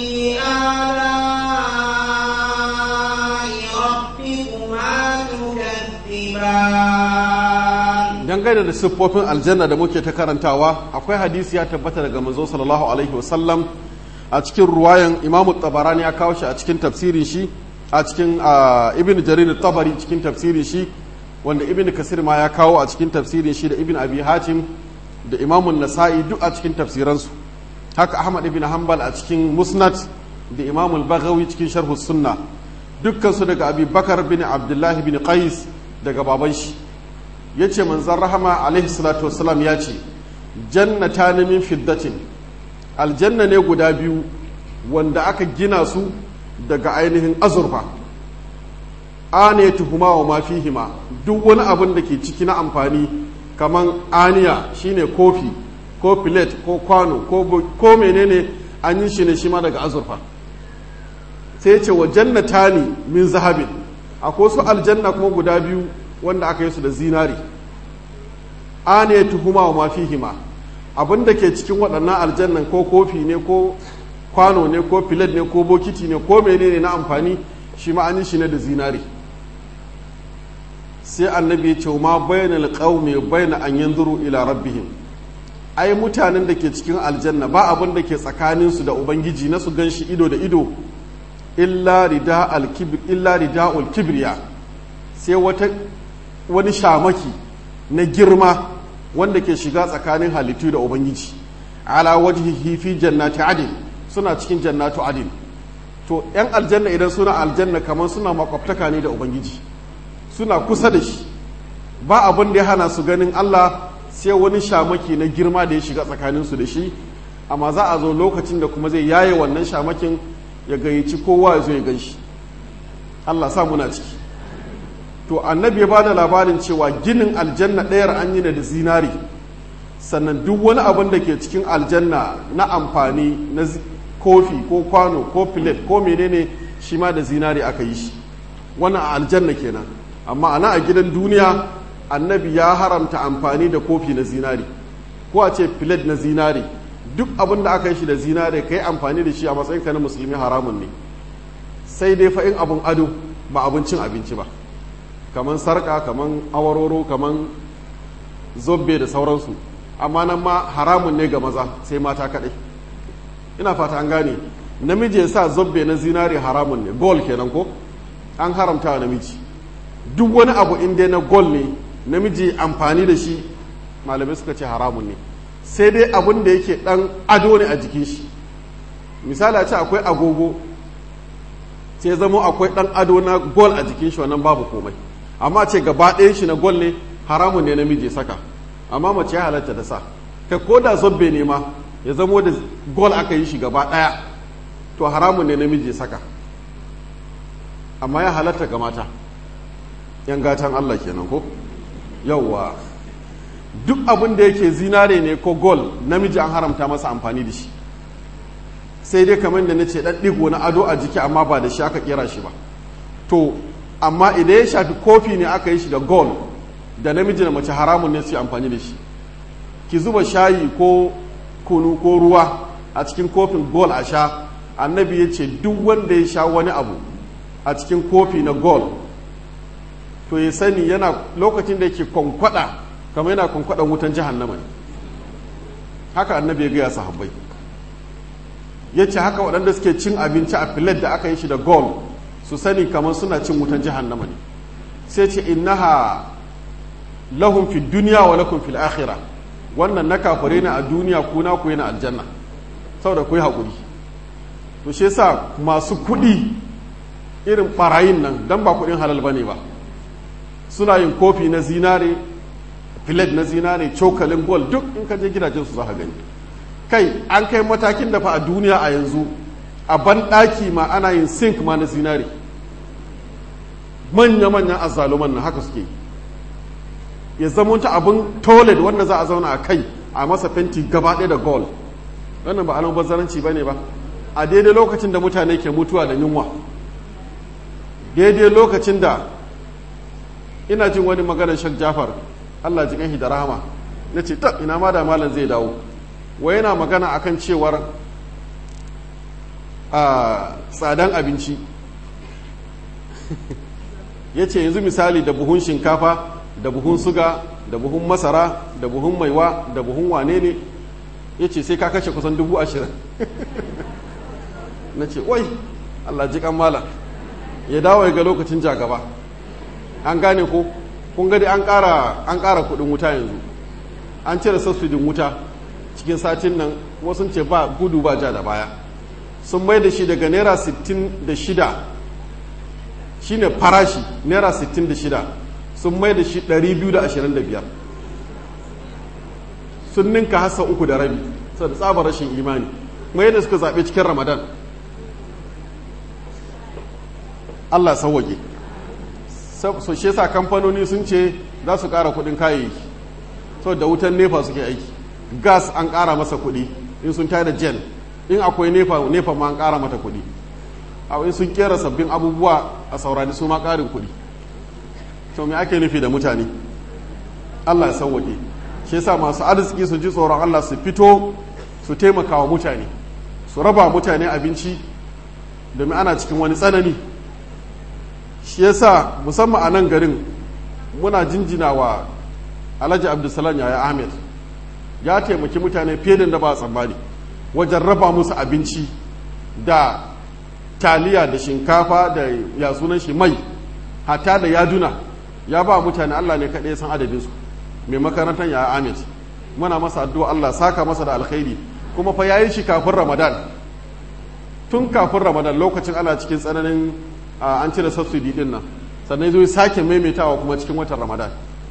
آلاء ربكما تكذبان dangane da siffofin aljanna da muke ta karantawa akwai hadisi ya tabbata daga manzo sallallahu alaihi wasallam a cikin ruwayan imamu tabarani ya kawo shi a cikin tafsirin shi a cikin ah, ibn jarir tabari cikin tafsirin shi wanda ibn kasir ma ya kawo a cikin tafsirin shi da ibn abi hatim da imamun nasa'i duk a cikin tafsiransu haka ahmad ibn hanbal a cikin musnad da imamul bagawi cikin sharhu sunna dukkansu daga abi bakar bin abdullahi bin qais daga baban shi ya ce manzan rahama alaihi salatu wasalam ya ce jannata ne min fiddatin aljanna ne guda biyu wanda aka gina su daga ainihin azurfa ane tuhuma wa mafihima duk wani abin da ke ciki na amfani kamar aniya shine kofi ko filet ko kwano ko menene an yi shi ne shi ma daga azurfa sai ce wa jannata ne min zahabin akwai su aljanna kuma guda biyu wanda aka yi su da zinari ane tuhuma wa mafihima abin da ke cikin waɗannan aljannan ko kofi ne ko kwano ne ko filet ne ko bokiti ne ko menene na amfani shi ma an yi shi ne da zinari sai annabi ya ce ma bayanal qaumi bayna an yanzuru ila rabbihim ai mutanen da ke cikin aljanna ba abin da ke tsakanin su da ubangiji na su ganshi ido da ido illa rida al kibr illa ridaul kibriya sai wata wani shamaki na girma wanda ke shiga tsakanin halittu da ubangiji ala wajhihi fi jannati adin suna cikin jannatu adin to yan aljanna idan suna aljanna kamar suna makwabtaka ne da ubangiji suna kusa da shi ba abin da ya hana su ganin Allah sai wani shamaki na girma da ya shiga tsakaninsu da shi amma za a zo lokacin da kuma zai yaye wannan shamakin ya gayyaci kowa ya zo ya gan shi Allah sa muna ciki to annabi ya bada labarin cewa ginin aljanna ɗayar an yi da zinari sannan duk wani abin da ke cikin aljanna na amfani na kofi ko kwano ko filet ko menene shi ma da zinari aka yi shi wannan a aljanna kenan amma ana a gidan duniya annabi ya haramta amfani da kofi na zinari ko a ce filet na zinari duk abin da aka yi shi da zinari ka yi amfani da shi a matsayin ka na musulmi haramun ne sai dai fa in abin ado ba abincin abinci ba kamar sarka kamar awaroro kamar zobbe da sauransu amma nan ma haramun ne ga maza sai mata kaɗai ina fata an gane namiji ya sa zobbe na zinari haramun ne gol kenan ko an haramta wa namiji duk wani abu inda na gol ne namiji amfani da shi malamai suka ce haramun ne sai dai abin da yake dan ado ne a jikin shi misali a ce akwai agogo sai zamo akwai dan ado na gol a jikin shi wannan babu komai amma ce gaba ɗayan shi na gol ne haramun ne namiji saka amma mace ya halatta da sa kai ko da zobbe ne ma ya zamo da gol aka yi shi gaba ɗaya to haramun ne namiji saka amma ya halatta ga mata yan gatan Allah kenan ko yauwa duk abin da yake zinare ne ko gol namiji an haramta masa amfani da shi sai dai kamar da na ce ɗan ɗigo na ado a jiki amma ba da shi aka kera shi ba to amma idan ya shafi kofi ne aka yi shi da gol da namiji da mace haramun ne su yi amfani da shi ki zuba shayi ko kunu ko ruwa a cikin kofin gol a sha annabi ya ce duk wanda ya sha wani abu a cikin kofi na gol to ya sani yana lokacin da yake kwankwada kamar yana kwankwadan wutan jahannama ne haka annabi ya gaya sahabbai ya ce haka waɗanda suke cin abinci a filet da aka yi shi da gol su sani kamar suna cin wutan jahannama ne sai ce innaha lahum fi duniya wa lakum fil akhirah wannan na kafare ne a duniya ku na ku yana aljanna saboda ku yi haƙuri to shi yasa masu kuɗi irin ɓarayin nan dan ba kuɗin halal bane ba suna yin kofi na zinare filet na zinare cokalin gol duk in ka je gidajen su za ka gani kai an kai matakin da fa a duniya a yanzu a banɗaki ma ana yin sink ma na zinare manya-manyan azzaluman na haka suke ya zamunta abin toilet wanda za a zauna a kai a masa fenti gaba ɗaya da gold wannan ba alam bazzaranci ba ne ba a daidai lokacin da mutane ke mutuwa da yunwa daidai lokacin da ina jin wani maganar shak jafar allah ji kanshi da rahama na ce ta ina ma da malam zai dawo wa yana magana akan cewar a tsadan abinci ya ce yanzu misali da buhun shinkafa da buhun suga da buhun masara da buhun maiwa da buhun wane ne ya ce sai ka kashe kusan dubu ashirin na ce wai allah ji kan malam ya dawo ya ga lokacin jagaba an gane ko kun gadi an ƙara an ƙara kuɗin wuta yanzu an cire sassudin wuta cikin satin nan wasu ce ba gudu ba ja da baya sun mai da shi daga naira 66 shine farashi naira 66 sun mai da shi 225 sun ninka hasa uku da rabi sau da tsabar rashin imani kuma yadda suka zaɓe cikin ramadan allah sauwaƙe so shi yasa kamfanoni sun ce za su ƙara kuɗin kayayyaki sau da wutan nefa suke aiki gas an ƙara masa kuɗi in sun tada jen in akwai nefa nefa ma an ƙara mata kuɗi a in sun kera sabbin abubuwa a saurari su ma ƙarin kuɗi to me ake nufi da mutane allah ya sauwaƙe shi yasa masu arziki su ji tsoron allah su fito su taimaka wa mutane su raba mutane abinci domin ana cikin wani tsanani shi yasa musamman a nan garin muna jinjina wa alhaji abdulsalam yaya ahmed ya taimaki mutane fiye da ba a tsammani wajen raba musu abinci da taliya da shinkafa da ya sunan shi mai hata da yaduna ya ba mutane allah ne kaɗai san adadinsu mai makarantar yaya ahmed muna masa addu'a allah saka masa da alkhairi kuma fa yayi shi kafin ramadan tun kafin ramadan lokacin ana cikin tsananin an cire subsidy din nan sannan zo sake maimaitawa kuma cikin watan ramadan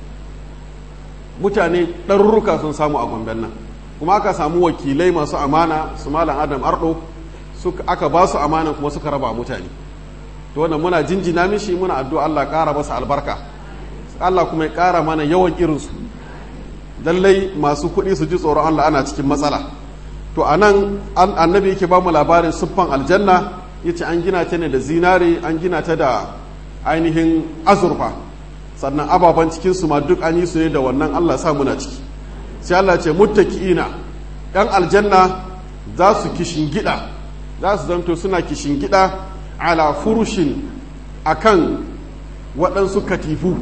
mutane ɗarurruka sun samu a gomben nan kuma aka samu wakilai masu amana su malam adam ardo aka ba su amana kuma suka raba mutane to wannan muna jinjina mishi muna addu'a Allah ƙara masa albarka Allah kuma ya ƙara mana yawan irinsu lallai masu kuɗi su ji tsoron Allah ana cikin matsala to a nan annabi yake ba mu labarin siffan aljanna ya ce an gina ta ne da zinare an gina ta da ainihin azurfa sannan ababen cikinsu ma duk an yi su ne da wannan allah sa muna ciki sai allah ce muttaki'ina yan aljanna za su gida za su zanto suna gida ala furushin akan waɗansu katifu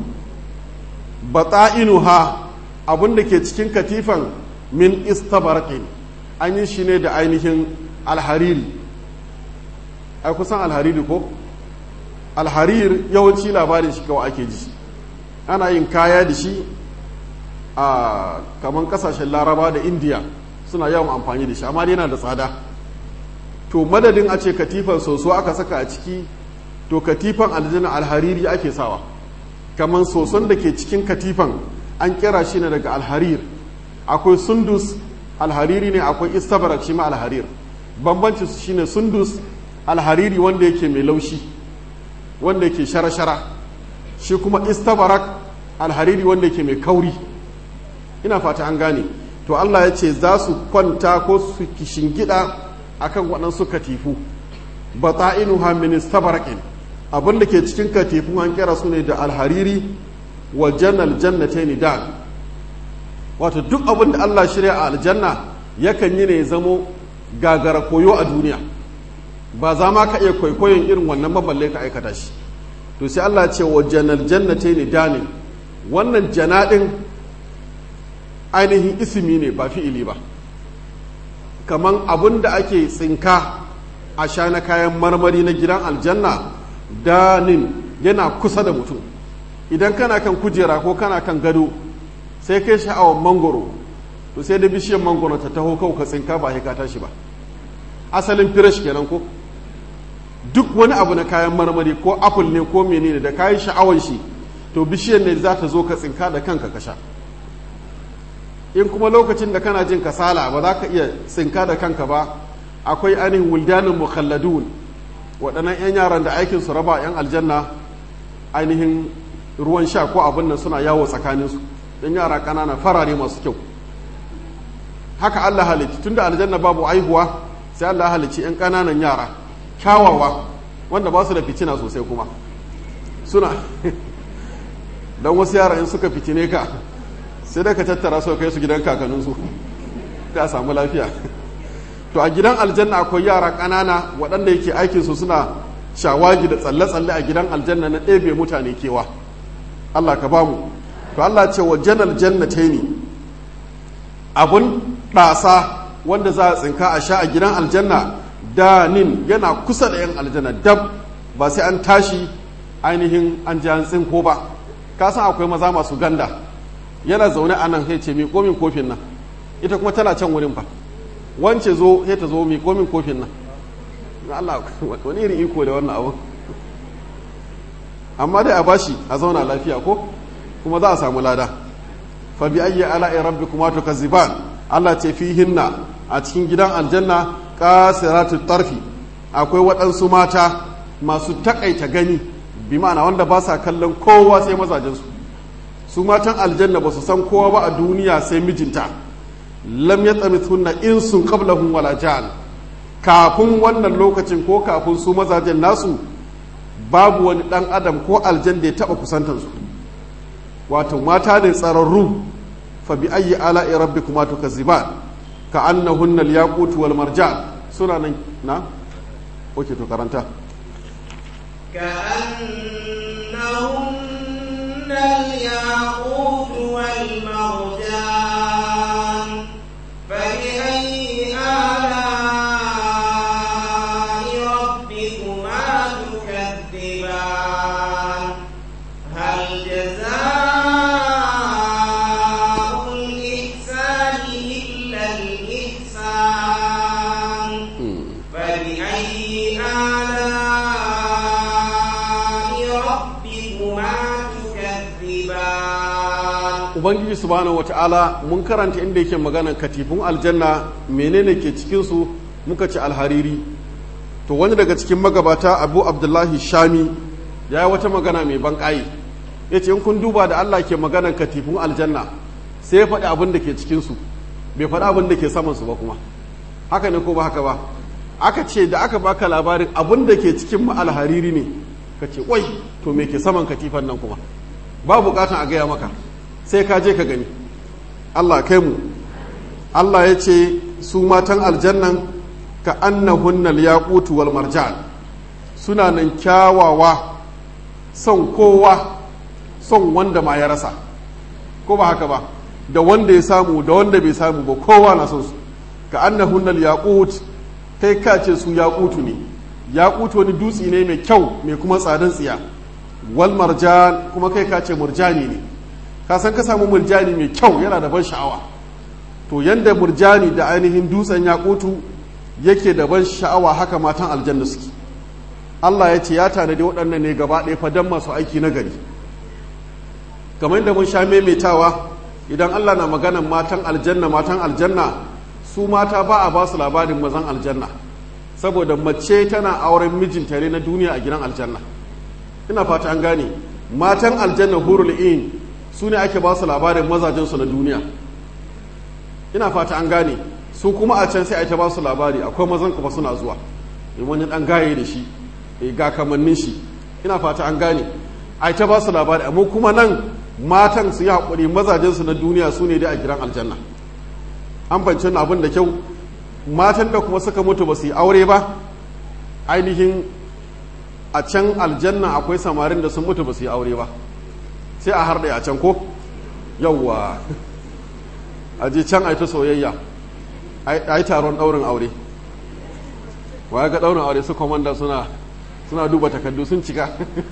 bata'inuha abin da ke cikin katifan min istabarqin an yi shi ne da ainihin alhariri ai kusan alhariri ko alharir yawanci labarin shi kawai ake ji ana yin kaya da shi a kamar kasashen laraba da indiya suna yawan amfani da shi amma yana da tsada to madadin a ce katifan soso aka saka a ciki to katifan aljanna alhariri ake sawa kamar soson da ke cikin katifan an kira shi ne daga alharir akwai sundus alhariri ne akwai istabarak shi ma alharir bambanci su shine sundus alhariri wanda yake mai laushi wanda yake shara-shara shi kuma istabarak alhariri wanda yake mai kauri ina fata an gane to Allah ya ce za su kwanta ko su kishingida akan waɗansu katifu bata'inuha min istabarakin abin da ke cikin katifu an kira su ne da alhariri wa jannal jannatayn da wato duk abin da Allah shirya a aljanna yakan yi ne zamo gagara koyo a duniya ba za ma ka iya kwaikwayon irin wannan maballe ka aikata shi to sai Allah ce wa janar jannate ne danin wannan janadin ainihin isimi ne ba fi'ili ba kaman abin da ake tsinka a sha na kayan marmari na gidan aljanna danin yana kusa da mutum idan kana kan kujera ko kana kan gado sai kai sha'awar mangoro to sai da bishiyar mangoro ta taho kau ka tsinka ba ka tashi ba asalin firash kenan ko duk wani abu na kayan marmari ko apple ne ko menene da kayan sha'awar shi to bishiyar ne za ta zo ka tsinka da kanka ka sha in kuma lokacin da kana jin kasala ba za ka iya tsinka da kanka ba akwai ainihin wuldanin mukhalladun waɗannan 'yan yaran da aikin su raba 'yan aljanna ainihin ruwan sha ko abin nan suna yawo tsakaninsu yan yara ƙanana farare masu kyau haka Allah halicci tunda aljanna babu aihuwa sai Allah halicci yan ƙananan yara kyawawa wanda ba su da fitina sosai kuma suna don wasu yara in suka fitine ka sai da ka tattara su kai su gidan kakanninsu ta samu lafiya to a gidan aljanna akwai yara ƙanana waɗanda yake aikinsu suna shawagi da tsalle-tsalle a gidan aljanna na ɗebe mutane kewa Allah ka bamu to Allah ce wa janal jannatai ne abun ɗasa wanda za a tsinka a sha a gidan aljanna danin yana kusa da 'yan aljanna dab ba sai an tashi ainihin an ji an tsinko ba ka san akwai maza masu ganda yana zaune a nan sai ce mi komin kofin nan ita kuma tana can wurin ba wance zo sai ta zo mi komin kofin nan na Allah wani irin iko da wannan abu amma dai a bashi a zauna lafiya ko kuma za a samu lada fa bi ayyi ala'i rabbikuma tukazziban Allah ce fihinna a cikin gidan aljanna qasiratu tarfi akwai waɗansu mata masu takaita gani bi ma'ana wanda ba sa kallon kowa sai mazajensu su matan aljanna ba su san kowa ba a duniya sai mijinta lam ya tsami sunna in sun qablahum wala jan kafin wannan lokacin ko kafin su mazajen nasu babu wani dan adam ko aljan da ya taba kusantansu wato mata ne tsararru fa bi ayyi ala'i rabbikuma tukazziban ka annahunna al-yaqut wal marjan suna nan na oke to karanta كأنهن الياقوت والمرجان فبأي آلاء ربكما تكذبان هل جزاء الإحسان إلا الإحسان فبأي آلاء ربكما تكذبان ubangiji subhanahu wata'ala mun karanta inda yake maganan katifun aljanna menene ke cikinsu muka ci alhariri to wani daga cikin magabata abu abdullahi shami ya yi wata magana mai ban ƙayi ya ce in kun duba da allah ke maganan katifun aljanna sai ya faɗi abin da ke cikinsu bai faɗi abin da ke samansu ba kuma haka ne ko ba haka ba aka ce da aka baka labarin abin da ke cikin ma alhariri ne ka ce wai to me ke saman katifan nan kuma ba bukatan a gaya maka sai ka je ka gani Allah kai mu Allah ya ce su matan aljannan ka annahunnal yaqutu wal marjan suna nan kyawawa son kowa son wanda ma ya rasa ko ba haka ba da wanda ya samu da wanda bai samu ba kowa na son su ka annahunnal yaqut kai ka ce su yaqutu ne yaqutu wani dutse ne mai kyau mai kuma tsadan tsiya wal marjan kuma kai ka ce murjani ne ka san ka samu murjani mai kyau yana da ban sha'awa to yanda murjani da ainihin dutsen yakutu yake da ban sha'awa haka matan aljanna suke Allah ya ce ya tanadi waɗannan ne gaba ɗaya fa dan masu aiki na gari kamar yadda mun sha maimaitawa idan Allah na maganan matan aljanna matan aljanna su mata ba a ba su labarin mazan aljanna saboda mace tana auren mijinta ne na duniya a gidan aljanna ina fata an gane matan aljanna hurul in su ne ake ba su labarin mazajensu na duniya ina fata an gane su kuma a can sai a ta ba su labari akwai mazan kuma suna zuwa in wani dan gaye da shi ga kamannin shi ina fata an gane a ta ba su labari amma kuma nan matan su yi haƙuri mazajensu na duniya su ne dai a gidan aljanna an fahimci abin da kyau matan da kuma suka mutu ba su yi aure ba ainihin a can aljanna akwai samarin da sun mutu ba su yi aure ba sai a harɗe a can ko yawwa a je can a yi ta soyayya a yi taron ɗaurin aure waya ga ɗaurin aure su komanda suna suna duba takardu sun cika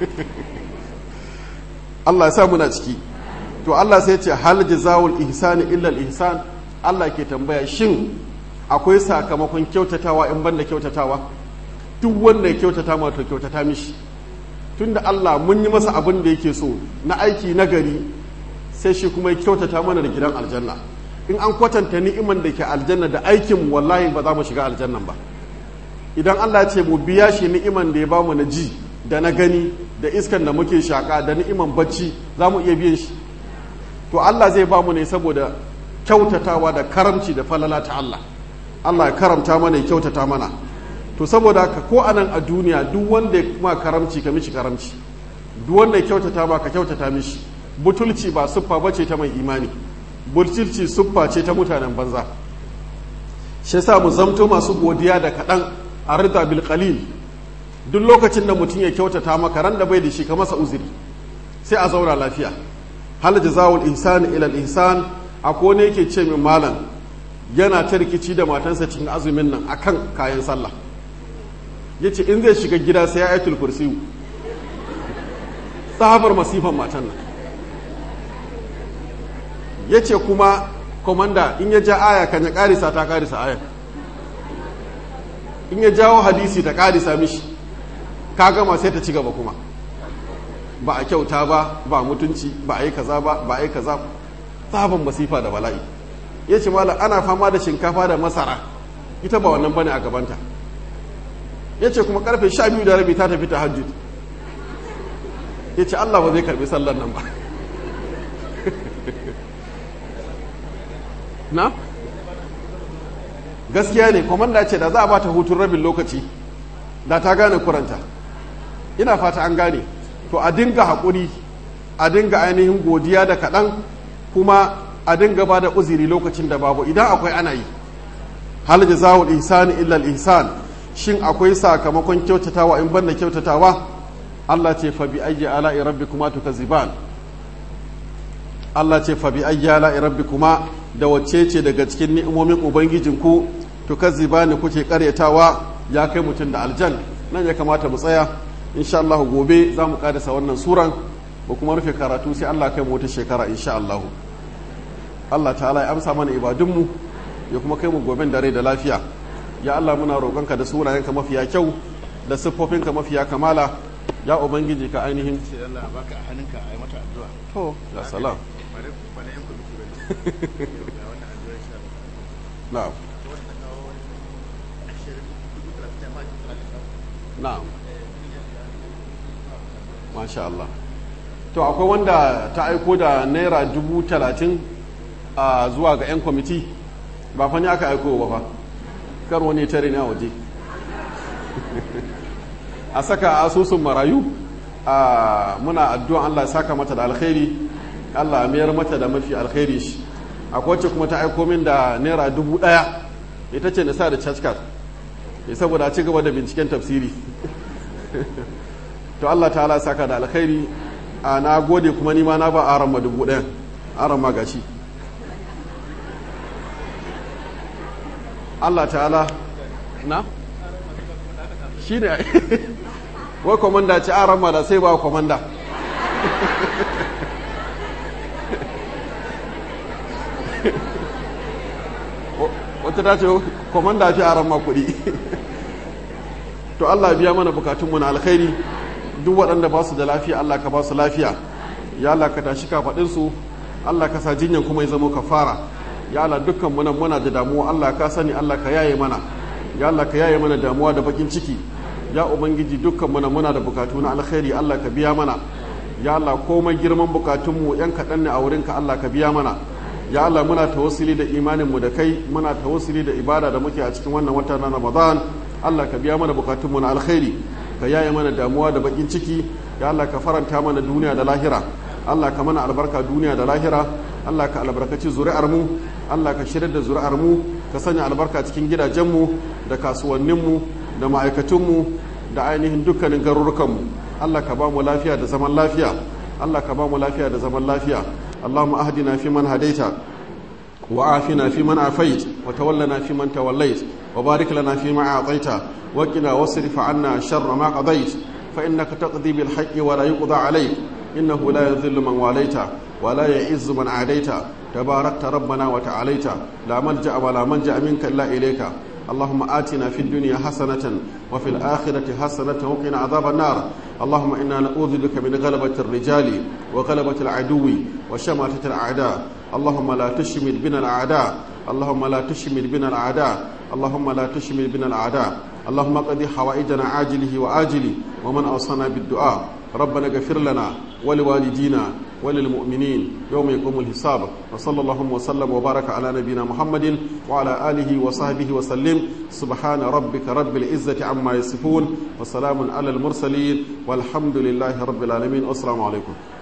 Allah ya sa muna ciki to Allah sai ce hal jazawul ihsani illa al ihsan Allah ke tambaya shin akwai sakamakon kyautatawa in banda kyautatawa duk wanda ya kyautata ma to kyautata mishi tunda Allah mun yi masa abin da yake so na aiki na gari sai shi kuma ya kyautata mana da gidan aljanna in an kwatanta ni'iman da ke aljanna da aikin wallahi ba za mu shiga aljannan ba idan Allah ce mu biya shi ni'iman da ya ba mu na ji da na gani da iskan da muke shaka da ni'iman bacci za mu iya biyan shi to Allah zai ba mu ne saboda kyautatawa da karamci da falala ta Allah Allah ya karamta mana ya kyautata mana to saboda haka ko anan a duniya duk wanda ya ma karamci ka mishi karamci duk wanda ya kyautata ma ka kyautata mishi butulci ba siffa bace ta mai imani butulci siffa ce ta mutanen banza shi yasa mu zamto masu godiya da kaɗan a rida bil qalil duk lokacin da mutum ya kyautata maka ran da bai da shi ka masa uzuri sai a zauna lafiya hal jazawul ihsan ila al ihsan akwai ne yake ce min malam yana ta rikici da matansa cikin azumin nan akan kayan sallah yace in zai shiga gida sai ya ayatul kursiyu tsabar masifan matan nan yace kuma komanda in ya ja aya kan ya karisa ta karisa aya in ya jawo hadisi ta karisa mishi ka gama sai ta ci gaba kuma ba a kyauta ba ba mutunci ba a yi kaza ba ba a yi kaza sabon masifa da bala'i ya ce malam ana fama da shinkafa da masara ita ba wannan bane a gabanta ya ce kuma karfe sha biyu da rabi ta tafi ta hajjud ya ce allah ba zai karbi sallar nan ba na gaskiya ne kwamanda ce da za a ba ta hutun rabin lokaci da ta gane kuranta ina fata an gane to a dinga haƙuri a dinga ainihin godiya da kaɗan kuma a dinga ba da uziri lokacin da babu idan akwai ana yi hal jazawul ihsani illa al ihsan shin akwai sakamakon kyautatawa in banda kyautatawa Allah ce fa bi ayyi ala'i rabbikuma tukazziban Allah ce fa bi ayyi ala'i rabbikuma da wacce ce daga cikin ni'imomin ubangijinku tukazzibani kuke karyatawa ya kai mutum da aljan nan ya kamata mu tsaya insha Allah gobe za mu kadasa wannan suran ba kuma rufe karatu sai Allah kai mu wata shekara insha Allah Allah ta'ala ya amsa mana ibadunmu ya kuma kai mu goben da rai da lafiya ya Allah muna roƙonka da sunayenka mafiya kyau da siffofinka mafiya kamala ya ubangiji ka ainihin sai Allah baka a hannunka a yi mata addu'a to ya salam bare ba na yan kwamiti bane ga wannan addu'a insha Allah na'am wanda kawo ashirin dubu talatin ma ki talatin na'am masha Allah to akwai wanda ta aiko da naira dubu talatin a zuwa ga 'yan kwamiti ba fa ni aka aiko ba fa kar wani tare ne a waje a saka asusun marayu a muna addu'an Allah ya saka mata da alkhairi Allah ya mayar mata da mafi alkhairi shi akwai wacce kuma ta aiko min da naira dubu ɗaya ita ce na sa da church card ya saboda a ci gaba da binciken tafsiri to Allah ta'ala ya saka da alkhairi a na gode kuma nima na ba aran ma dubu ɗaya aran ma gashi Allah ta'ala na shi ne wai komanda ci aran ma da sai ba komanda wata ta ce komanda fi aran ma kuɗi to Allah biya mana bukatunmu na alkhairi duk waɗanda ba su da lafiya Allah ka ba su lafiya ya Allah ka tashi kafaɗinsu Allah ka sa jinyan kuma ya zama kafara ya Allah dukkan muna muna da damuwa Allah ka sani Allah ka yaye mana ya Allah ka yaye mana damuwa da bakin ciki ya ubangiji dukkan muna muna da bukatu na alkhairi Allah ka biya mana ya Allah komai girman bukatunmu yan kaɗan ne a wurinka Allah ka biya mana ya Allah muna tawassuli da imaninmu da kai muna tawassuli da ibada da muke a cikin wannan wata na Ramadan Allah ka biya mana bukatunmu na alkhairi ka yaye mana damuwa da bakin ciki ya Allah ka faranta mana duniya da lahira Allah ka mana albarka duniya da lahira Allah ka albarkaci zuri'ar mu Allah ka shirya da zuri'ar mu ka sanya albarka cikin gidajenmu da kasuwanninmu da ma'aikatunmu da ainihin dukkanin garurukanmu Allah ka ba mu lafiya da zaman lafiya Allah ka ba mu lafiya da zaman lafiya Allahumma ahdina fi man hadaita وعافنا فيمن عافيت وتولنا فيمن توليت وبارك لنا فيما أعطيت وقنا واصرف عنا شر ما قضيت فإنك تقضي بالحق ولا يقضى عليك إنه لا يذل من واليت ولا يعز من عاديت تباركت ربنا وتعاليت لا ملجأ ولا منجأ منك إلا إليك اللهم آتنا في الدنيا حسنة وفي الآخرة حسنة وقنا عذاب النار اللهم إنا نعوذ بك من غلبة الرجال وغلبة العدو وشماتة الأعداء اللهم لا تشمل بنا الأعداء اللهم لا تشمل بنا الأعداء اللهم لا تشمل بنا الأعداء اللهم قضي حوائجنا عاجله وآجله ومن أوصانا بالدعاء ربنا اغفر لنا ولوالدينا وللمؤمنين يوم يقوم الحساب وصلى الله وسلم وبارك على نبينا محمد وعلى آله وصحبه وسلم سبحان ربك رب العزة عما يصفون وسلام على المرسلين والحمد لله رب العالمين والسلام عليكم